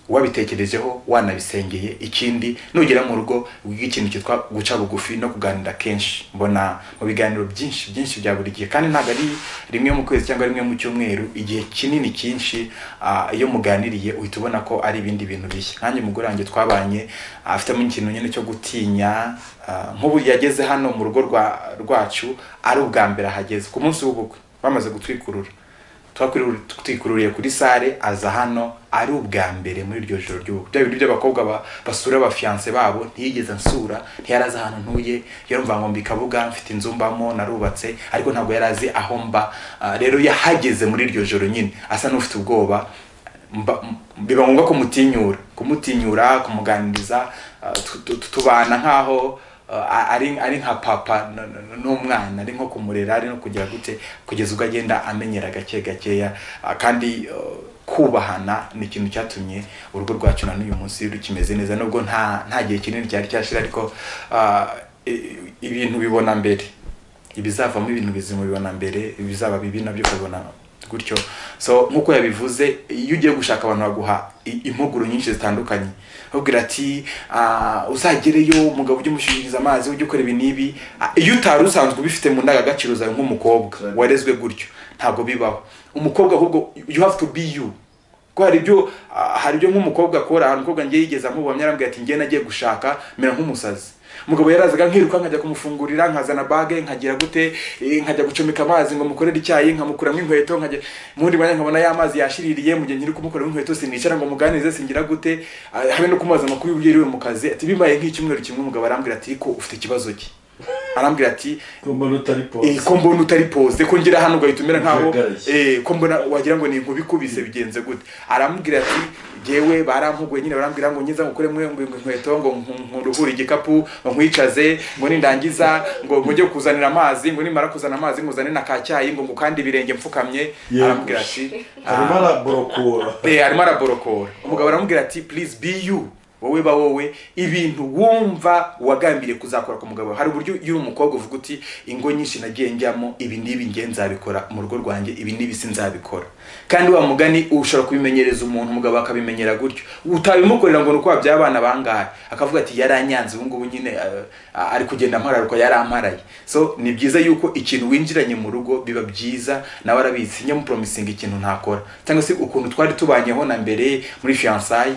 wabitekerejeho wanabisengeye ikindi nugera mu rugo wiga ikintu cyitwa guca bugufi no kuganira kenshi mbona mu biganiro byinshi byinshi bya buri gihe kandi ntabwo ari rimwe mu kwezi cyangwa rimwe mu cyumweru igihe kinini cyinshi ah, iyo muganiriye uhita ubona ko ari ibindi bintu bishya nkanjye umugore wanjye twabanye ah, afitemo ikintu nyine cyo gutinya ah, nk'ubu yageze hano mu rugo rwa- rwacu ari ubwa mbere ahageze ku munsi w'ubukwe bamaze gutwikurura twakwiriwe twikururiye kuri sale aza hano ari ubwa mbere muri iryo joro ry'ubukwe bya bintu by'abakobwa ba- basura abafiyanse babo ntiyigeze ansura ntiyari azi ahantu ntuye yarumva ngo mbikabuga mfite inzu mbamo narubatse ariko ntabwo yari azi aho mba Ah, rero yahageze muri iryo joro nyine asa n'ufite ubwoba mba- m- biba ngombwa kumutinyura kumutinyura kumuganiriza ah, tu- tu- tu- tubana nkaho ah, ari ari nka papa n- n- n'umwana ari nko kumurera ari no kugira gute kugeza ubwo agenda amenyera gake gakeya ah, kandi ah, kubahana ni ikintu cyatumye urugo rwacu na n'uyu munsi rukimeze neza nubwo nta nta gihe kinini cyari cyashira ariko ah, i- ibintu bibona mbere ibizavamo ibintu bizima ubibona mbere ibizaba bibi nabyo ukabibona gutyo so nk'uko yabivuze iyo ugiye gushaka abantu baguha i- impuguro nyinshi zitandukanye ubwira ati "Ah, uzagereyo umugabo ujye umushyikiriza amazi ujye ukora ibi n'ibi Ah, iyo utari usanzwe ubifite mu ndangagaciro zawe nk'umukobwa warezwe gutyo ntabwo bibaho umukobwa ahubwo you have to be you kuko hari ibyo ah, hari ibyo nk'umukobwa akora hari umukobwa ngiye yigeze amubonye arambwira ati ngiye nagiye gushaka mera nk'umusazi umugabo yarazaga nkiruka nkajya kumufungurira nkazana bage nkagira gute eh, nkajya gucomeka amazi ngo mukorere icyayi nkamukuramo inkweto nkajya muri mwanya nkabona ya mazi yashiririye mu gihe nkiri kumukuramo inkweto sinicara ngo muganirize singira gute ah, habe no kumubaza amakuru y'ubwiriwe mu kazi ati bibaye nk'icyumweru kimwe umugabo arambwira ati ko ufite ikibazo ki arambwira ati mbona utari Eh, polisi ko mbona utari pose ko ngera hano ugahita umera nkaho Ugaragaye. eh, ko mbona wagira ngo ni inkuba ikubise bigenze gute aramubwira ati ngewe barampuguye nyine barambwira ngo ngiza ngukore mwe ngo inkweto ngo nku- nkuruhure igikapu ngo nkwicaze ngo nindangiza ngo ngo njye kuzanira amazi ngo nimara kuzana amazi ngo uzane na ka cyayi ngo ngukande ibirenge mfukamye Yego. arambwira ati arimo araborokora Eh, arimo araborokora umugabo aramubwira ati please be you wowe ba wowe ibintu wumva wagambiriye kuzakora ku mugabo hari uburyo iyo uri umukobwa uvuga uti ingo nyinshi nagiye njyamo ibi n'ibi ngiye nzabikora mu rugo rwanjye ibi n'ibi sinzabikora kandi wa mugani ushobora kubimenyereza umuntu umugabo akabimenyera gutyo utabimukorera ngo ni uko wabyaye abana bangahe akavuga ati yaranyanze ubu ngubu nyine eh, ari kugenda mpararuka yaramparaye so ni byiza yuko ikintu winjiranye mu rugo biba byiza nawe arabizi nyamupromisinga ikintu ntakora cyangwa se ukuntu twari tubanyeho na mbere muri fiyansayi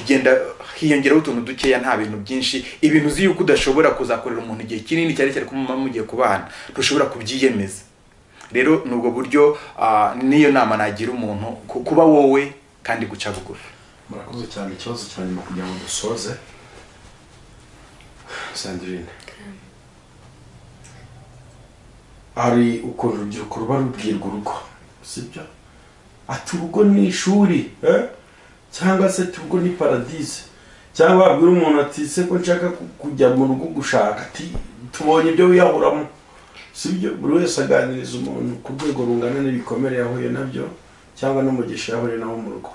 bigenda hiyongeraho utuntu dukeya nta bintu byinshi ibintu uzi yuko udashobora kuzakorera umuntu igihe kinini cyane cyane ko muba mugiye kubana ntushobora kubyiyemeza rero ni ubwo buryo ah, niyo nama nagira umuntu ku- kuba wowe kandi guca bugufi murakoze cyane ikibazo cya nyuma kugira ngo dusoze sandrine hari ukuntu urubyiruko ruba rubwirwa urugo sibyo ati urugo ni ishuri eh? cyangwa se ati urugo ni paradise cyangwa wabwira umuntu ati se ko nshaka ku- kujya mu rugo gushaka ati tubonye ibyo wiyahuramo sibyo buri wese aganiriza umuntu ku rwego rungana n'ibikomere yahuye nabyo cyangwa n'umugisha yahuye nawo mu rugo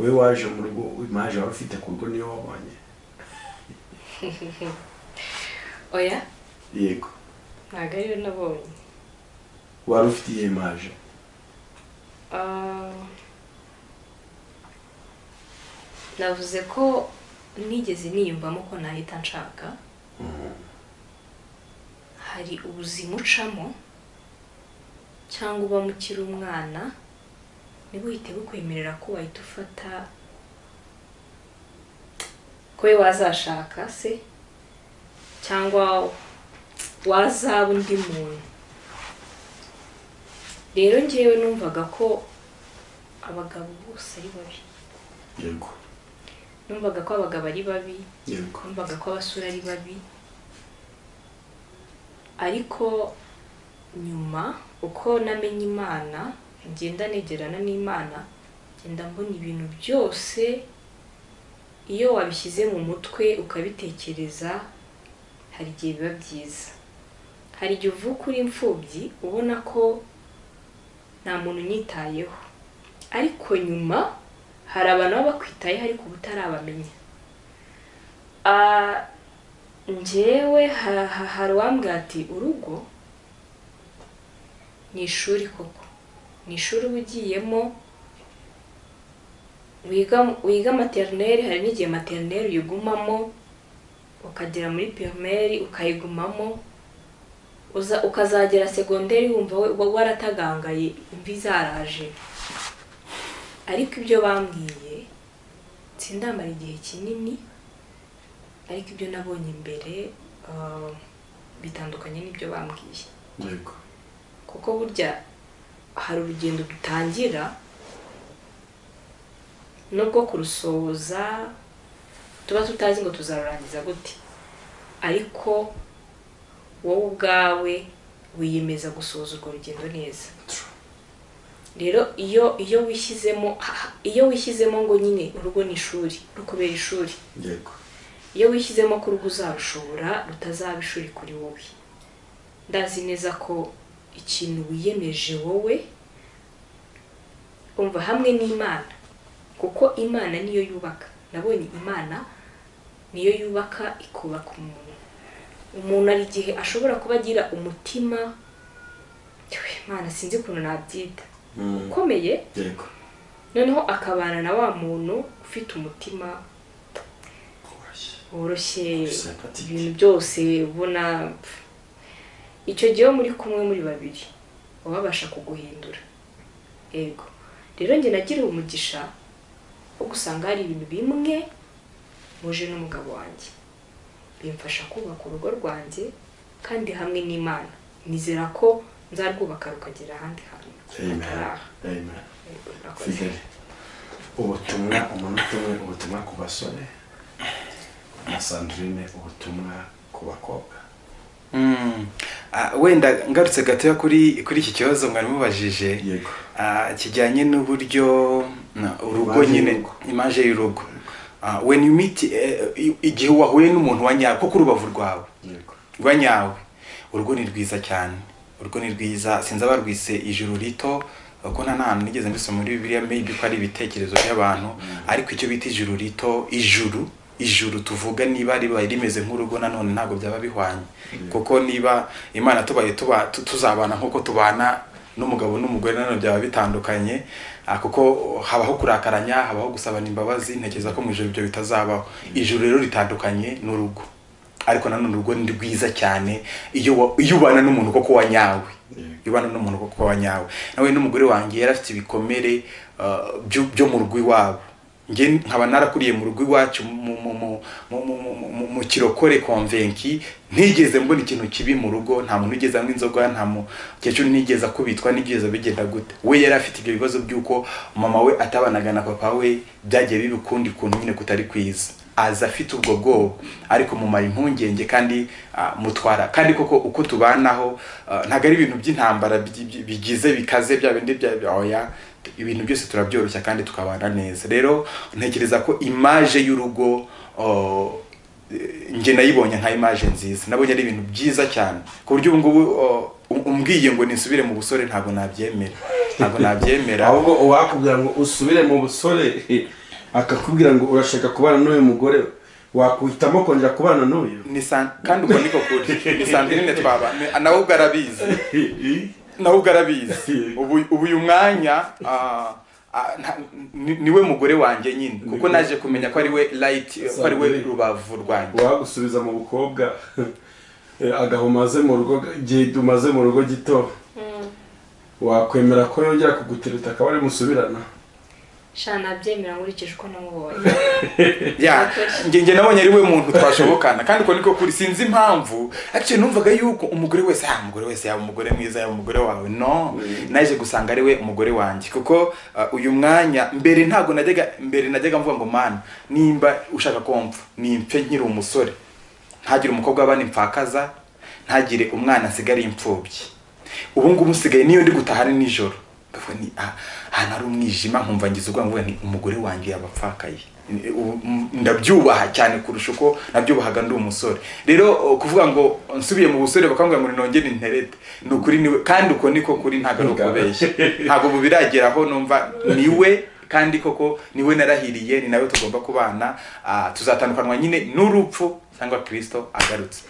wowe waje mu rugo imaje wari ufite ku rugo niyo wabonye oya yego ntabwo ariyo nabonye wari ufite iyo imaje Ah, navuze ko nigeze niyumvamo ko nahita nshaka hari ubuzima ucamo cyangwa uba mukiri umwana nibwo uhita bukwemerera ko wahita ufata ko we wazashaka se cyangwa wazaba undi muntu rero njyewe numvaga ko abagabo bose ari babi yego numvaga ko abagabo ari babi yego kumvaga ko abasura ari babi ariko nyuma uko namenye imana ngenda negerana n'imana ngenda mbona ibintu byose iyo wabishyize mu mutwe ukabitekereza hari igihe biba byiza hari igihe uvuka uri imfubyi ubona ko nta muntu unyitayeho ariko nyuma hari abantu baba bakwitayeho ariko uba utarabamenya Ah, njyewe ha- ha- hari uwambwira ati urugo ni ishuri koko ni ishuri uba ugiyemo wiga wiga materineri hari n'igihe materineri uyigumamo ukagera muri pirimeri ukayigumamo uza- ukazagera segonderi wumva we- wa- waratagangaye imvi zaraje ariko ibyo bambwiye sindamara igihe kinini ariko ibyo nabonye imbere ah, bitandukanye n'ibyo bambwiye yego kuko burya hari urugendo dutangira nubwo kurusoza tuba tutazi ngo tuzarurangiza gute ariko wowe ubwawe wiyemeza gusoza urwo rugendo neza True. rero iyo iyo wishyizemo iyo wishyizemo ngo nyine urugo ni ishuri rukubera ishuri yego iyo wishyizemo ko urugo uzarushobora rutazaba ishuri kuri wowe ndazi neza ko ikintu wiyemeje wowe umva hamwe n'imana kuko imana niyo yubaka nabonye imana niyo yubaka ikubaka umuntu umuntu hari igihe ashobora kuba agira umutima "Twe, imana sinzi ukuntu nabyita Mm, ukomeye yego noneho akabana na wa muntu ufite umutima woroshye woroshye Sympathetic. ibintu byose ubona pf, icyo gihe iyo muri kumwe muri babiri baba babasha kuguhindura yego rero njye nagiriwe umugisha wo gusanga hari ibintu bimwe muje n'umugabo wanjye bimfasha kubaka urugo rwanjye kandi hamwe n'imana nizera ko nzarwubaka rukagera ahandi hantu amen hataraha. amen Yego, murakoze. fideli ubutumwa umunota umwe ubutumwa ku basore na sandrine ubutumwa ku bakobwa Mm. Ah, wenda ngarutse gatoya kuri kuri iki kibazo mwari mubajije Yego. Ah, kijyanye n'uburyo na, urugo Imaje nyine y'urugo. imaje y'urugo Ah, when you meet eh, i- igihe wahuye n'umuntu wa nyawe kuko urubavu rwawe yego rwa nyawe urugo ni rwiza cyane urugo ni rwiza sinzi abarwise ijuru rito kuko nta n'ahantu nigeze mbisoma muri bibiliya maybe ko ari ibitekerezo by'abantu ariko icyo bita ijuru rito ijuru ijuru tuvuga niba ribaye rimeze nk'urugo nanone ntabwo byaba bihwanye kuko niba imana tubaye tuba tu- tuzabana nk'uko tubana n'umugabo n'umugore nanone byaba bitandukanye ah, kuko habaho kurakaranya habaho gusabana imbabazi ntekereza ko mu ijoro ibyo bitazabaho ijuru rero ritandukanye n'urugo ariko nanone urugo ni rwiza cyane iyo wa- iyo ubana n'umuntu koko wa nyawe iyo ubana n'umuntu koko wa nyawe nawe n'umugore wanjye yari afite ibikomere uh, byo byo mu rugo iwabo njye nkaba narakuriye mu rugo iwacu mu- mu- mu- mu- mu- mu- mu- mu kirokore konvenki ntigeze mbona ikintu kibi mu rugo nta muntu ugeze anywa inzoga nta mukecuru nigeze akubitwa nigeze bigenda gute we yari afite ibyo bibazo by'uko mama we atabanaga na papa we byagiye biba ukundi kuntu nyine kutari kwiza aza afite ubwo bwoba ariko mumara impungenge kandi ah, mutwara kandi koko uko tubanaho ah, ntabwo ari ibintu by'intambara bi- bi- bigize bikaze bya bindi bya bya- oya ibintu byose turabyoroshya kandi tukabana neza rero ntekereza ko imaje y'urugo oh, njye nayibonye nka imaje nziza nabonye ari ibintu byiza cyane ku buryo ubu ngubu oh, um- umbwiye ngo nisubire mu busore ntabwo nabyemera ntabwo nabyemera ahubwo uwakubwira ngo usubire mu busore akakubwira ngo urashaka kubana n'uyu mugore wakwihitamo kongera kubana n'uyu ni san- kandi ubwo niko kuri ni saa mbiri nyine twabana nawe ubwo arabizi nawe ubwo arabizi ubu ubu uyu mwanya ah, ah, nta- ni- niwe mugore wanjye nyine kuko naje kumenya ko ari we layiti ko ari we rubavu rwanjye uwagusubiza mu bukobwa eh, agahe umaze mu rugo igihe umaze mu rugo gito wakwemera ko yongera kuguteruta akaba ari musubirana shana nabyemera nkurikije uko namubonye ya njye njye nabonye ari we muntu twashobokana kandi uko niko kuri sinzi impamvu actually numvaga yuko umugore wese ah umugore wese yaba umugore mwiza yaba umugore wawe no naje gusanga ari we umugore wanjye kuko ah, uyu mwanya mbere ntabwo najyaga mbere najyaga mvuga ngo mana nimba ushaka ko mpfa nimpfe nkiri umusore ntagire umukobwa w'abana impfakaza ntagire umwana asigariye imfubyi ubu ngubu nsigaye niyo ndi gutaha ari nijoro Ndavuga ni ah, ahantu hari umwijima nkumva ngize ubwoba mvuga ni umugore wanjye yabapfakaye Ni- ubu- m- ndabyubaha cyane kurusha uko nabyubahaga ndi umusore rero o, kuvuga ngo nsubiye mu busore bakambwira ngo ninongere interete ni ukuri niwe kandi uko niko kuri ntabwo ari ukubeshya ntabwo ubu birageraho numva niwe kandi koko niwe narahiriye ni nawe tugomba kubana ah, tuzatandukanwa nyine n'urupfu cyangwa kirisito agarutse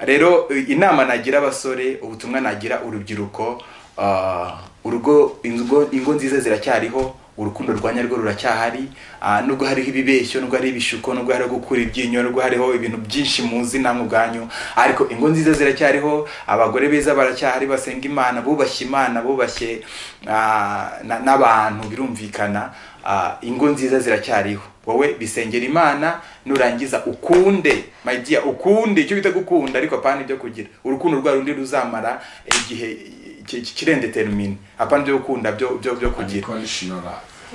rero eh, inama nagira abasore ubutumwa nagira urubyiruko ah, urugo ingo, ingo nziza ziracyariho urukundo rwa nyarwo ruracyahari ah, nubwo hariho ibibeshyo nubwo hariho ibishuko nubwo hariho gukura ibyinyo nubwo hariho ibintu byinshi muzi namwe ubwanyu ariko ingo nziza ziracyariho abagore beza baracyahari basenga imana bubashye imana bubashye ah, na- n'abantu birumvikana ah, ingo nziza ziracyariho wowe bisengera imana nurangiza ukunde my dear ukunde icyo bita gukunda ariko apana ibyo kugira urukundo rwa rundi ruzamara igihe ki- ki- kirendetermine apana ibyo gukunda byo byo byo kugira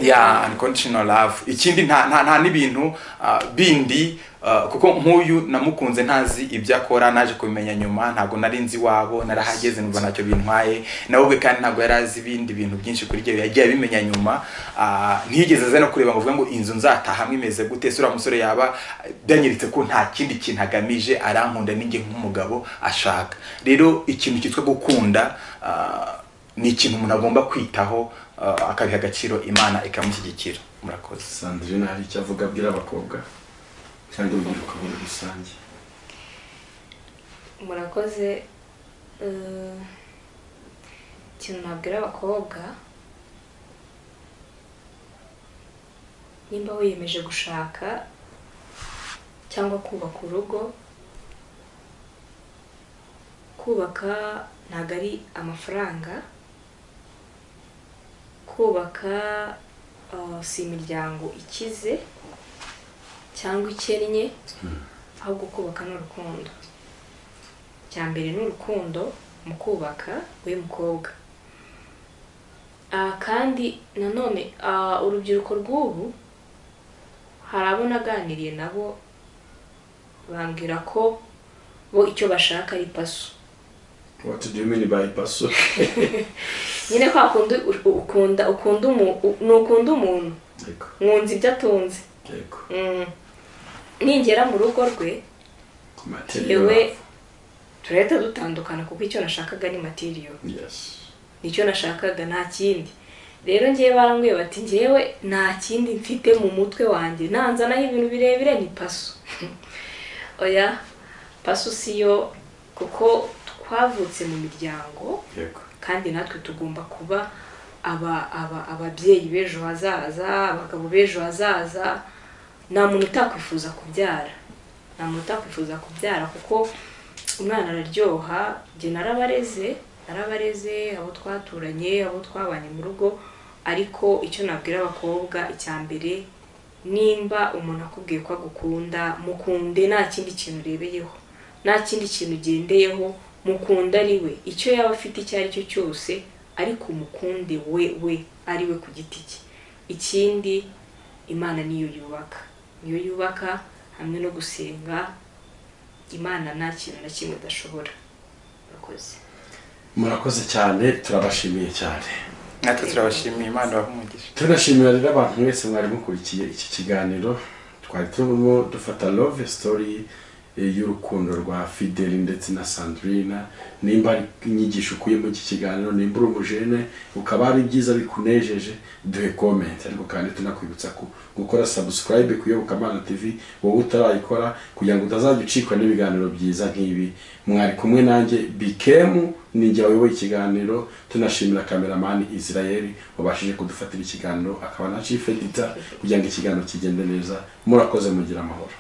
ya unconditional love ikindi nta nta, nta n'ibintu ah, bindi ah, kuko nk'uyu namukunze ntazi ibyo akora naje kubimenya nyuma ntabwo nari nzi iwabo narahageze numva ntacyo bintwaye nawe ubwe kandi ntabwo yari azi ibindi bintu byinshi kuri ibyo yagiye abimenya nyuma ah, ntiyigeze aza no kureba ngo avuge ngo inzu nzatahamo imeze gute se uriya musore yaba byanyiritse ko nta kindi kintu agamije arankunda n'inge nk'umugabo ashaka rero ikintu cyitwa gukunda ah, ni ikintu umuntu agomba kwitaho uh, akabiha agaciro imana ikamushyigikira murakoze sandrine hari icyo avuga abwira abakobwa cyangwa urubyiruko muri rusange murakoze eh, ikintu nabwira abakobwa nimba wiyemeje gushaka cyangwa kubaka urugo kubaka ntabwo ari amafaranga kubaka eh, si imiryango ikize cyangwa ikennye ahubwo kubaka ni urukundo cya mbere ni urukundo mu kubaka w'umukobwa kandi nanone ah, urubyiruko rw'ubu hari abo naganiriye nabo bambwira ko bo icyo bashaka ari paso what do you mean by paso nyine kwa kundi u- ukunda ukunda umu- u- ni ukunda umuntu yego mwunze ibyo atunze yego Mm. ningera mu rugo rwe material yewe love. turahita dutandukana kuko icyo nashakaga ni materiyo yes nicyo nashakaga nta kindi rero ngewe barambwiye bati ngewe nta kindi mfite mu mutwe wanjye nanzanaho ibintu birebire ni paso oya paso si yo kuko twavutse mu miryango yego kandi natwe tugomba kuba aba aba ababyeyi b'ejo hazaza abagabo b'ejo hazaza nta muntu utakwifuza kubyara nta muntu utakwifuza kubyara kuko umwana araryoha njye narabareze narabareze abo twaturanye abo twabanye mu rugo ariko icyo nabwira abakobwa icya mbere nimba umuntu akubwiye ko agukunda mukunde nta kindi kintu urebeyeho nta kindi kintu ugendeyeho mukunde ari we icyo yaba afite icyo ari cyo cyose ariko umukunde we we ari we ku giti cye ikindi imana niyo yubaka niyo yubaka hamwe no gusenga imana nta kintu na kimwe idashobora urakoze murakoze cyane turabashimiye cyane natwe turabashimiye imana bahumugisha tunashimira rero abantu mwese mwari mukurikiye iki kiganiro twari turimo dufata love story eh, y'urukundo rwa fideli ndetse na sandrina nimba ari inyigisho ukuye muri iki kiganiro nimba uri umujene ukaba ari byiza bikunejeje duhe comment ariko kandi tunakwibutsa ku gukora subscribe ku iyobokamana tv wowe utarayikora kugira ngo utazajya ucikwa n'ibiganiro byiza nk'ibi mwari kumwe nanjye bikemu ninjye wayoboye ikiganiro tunashimira kameramani israel wabashije kudufatira ikiganiro akaba na chief editor kugira ngo ikiganiro kigende neza murakoze mugira amahoro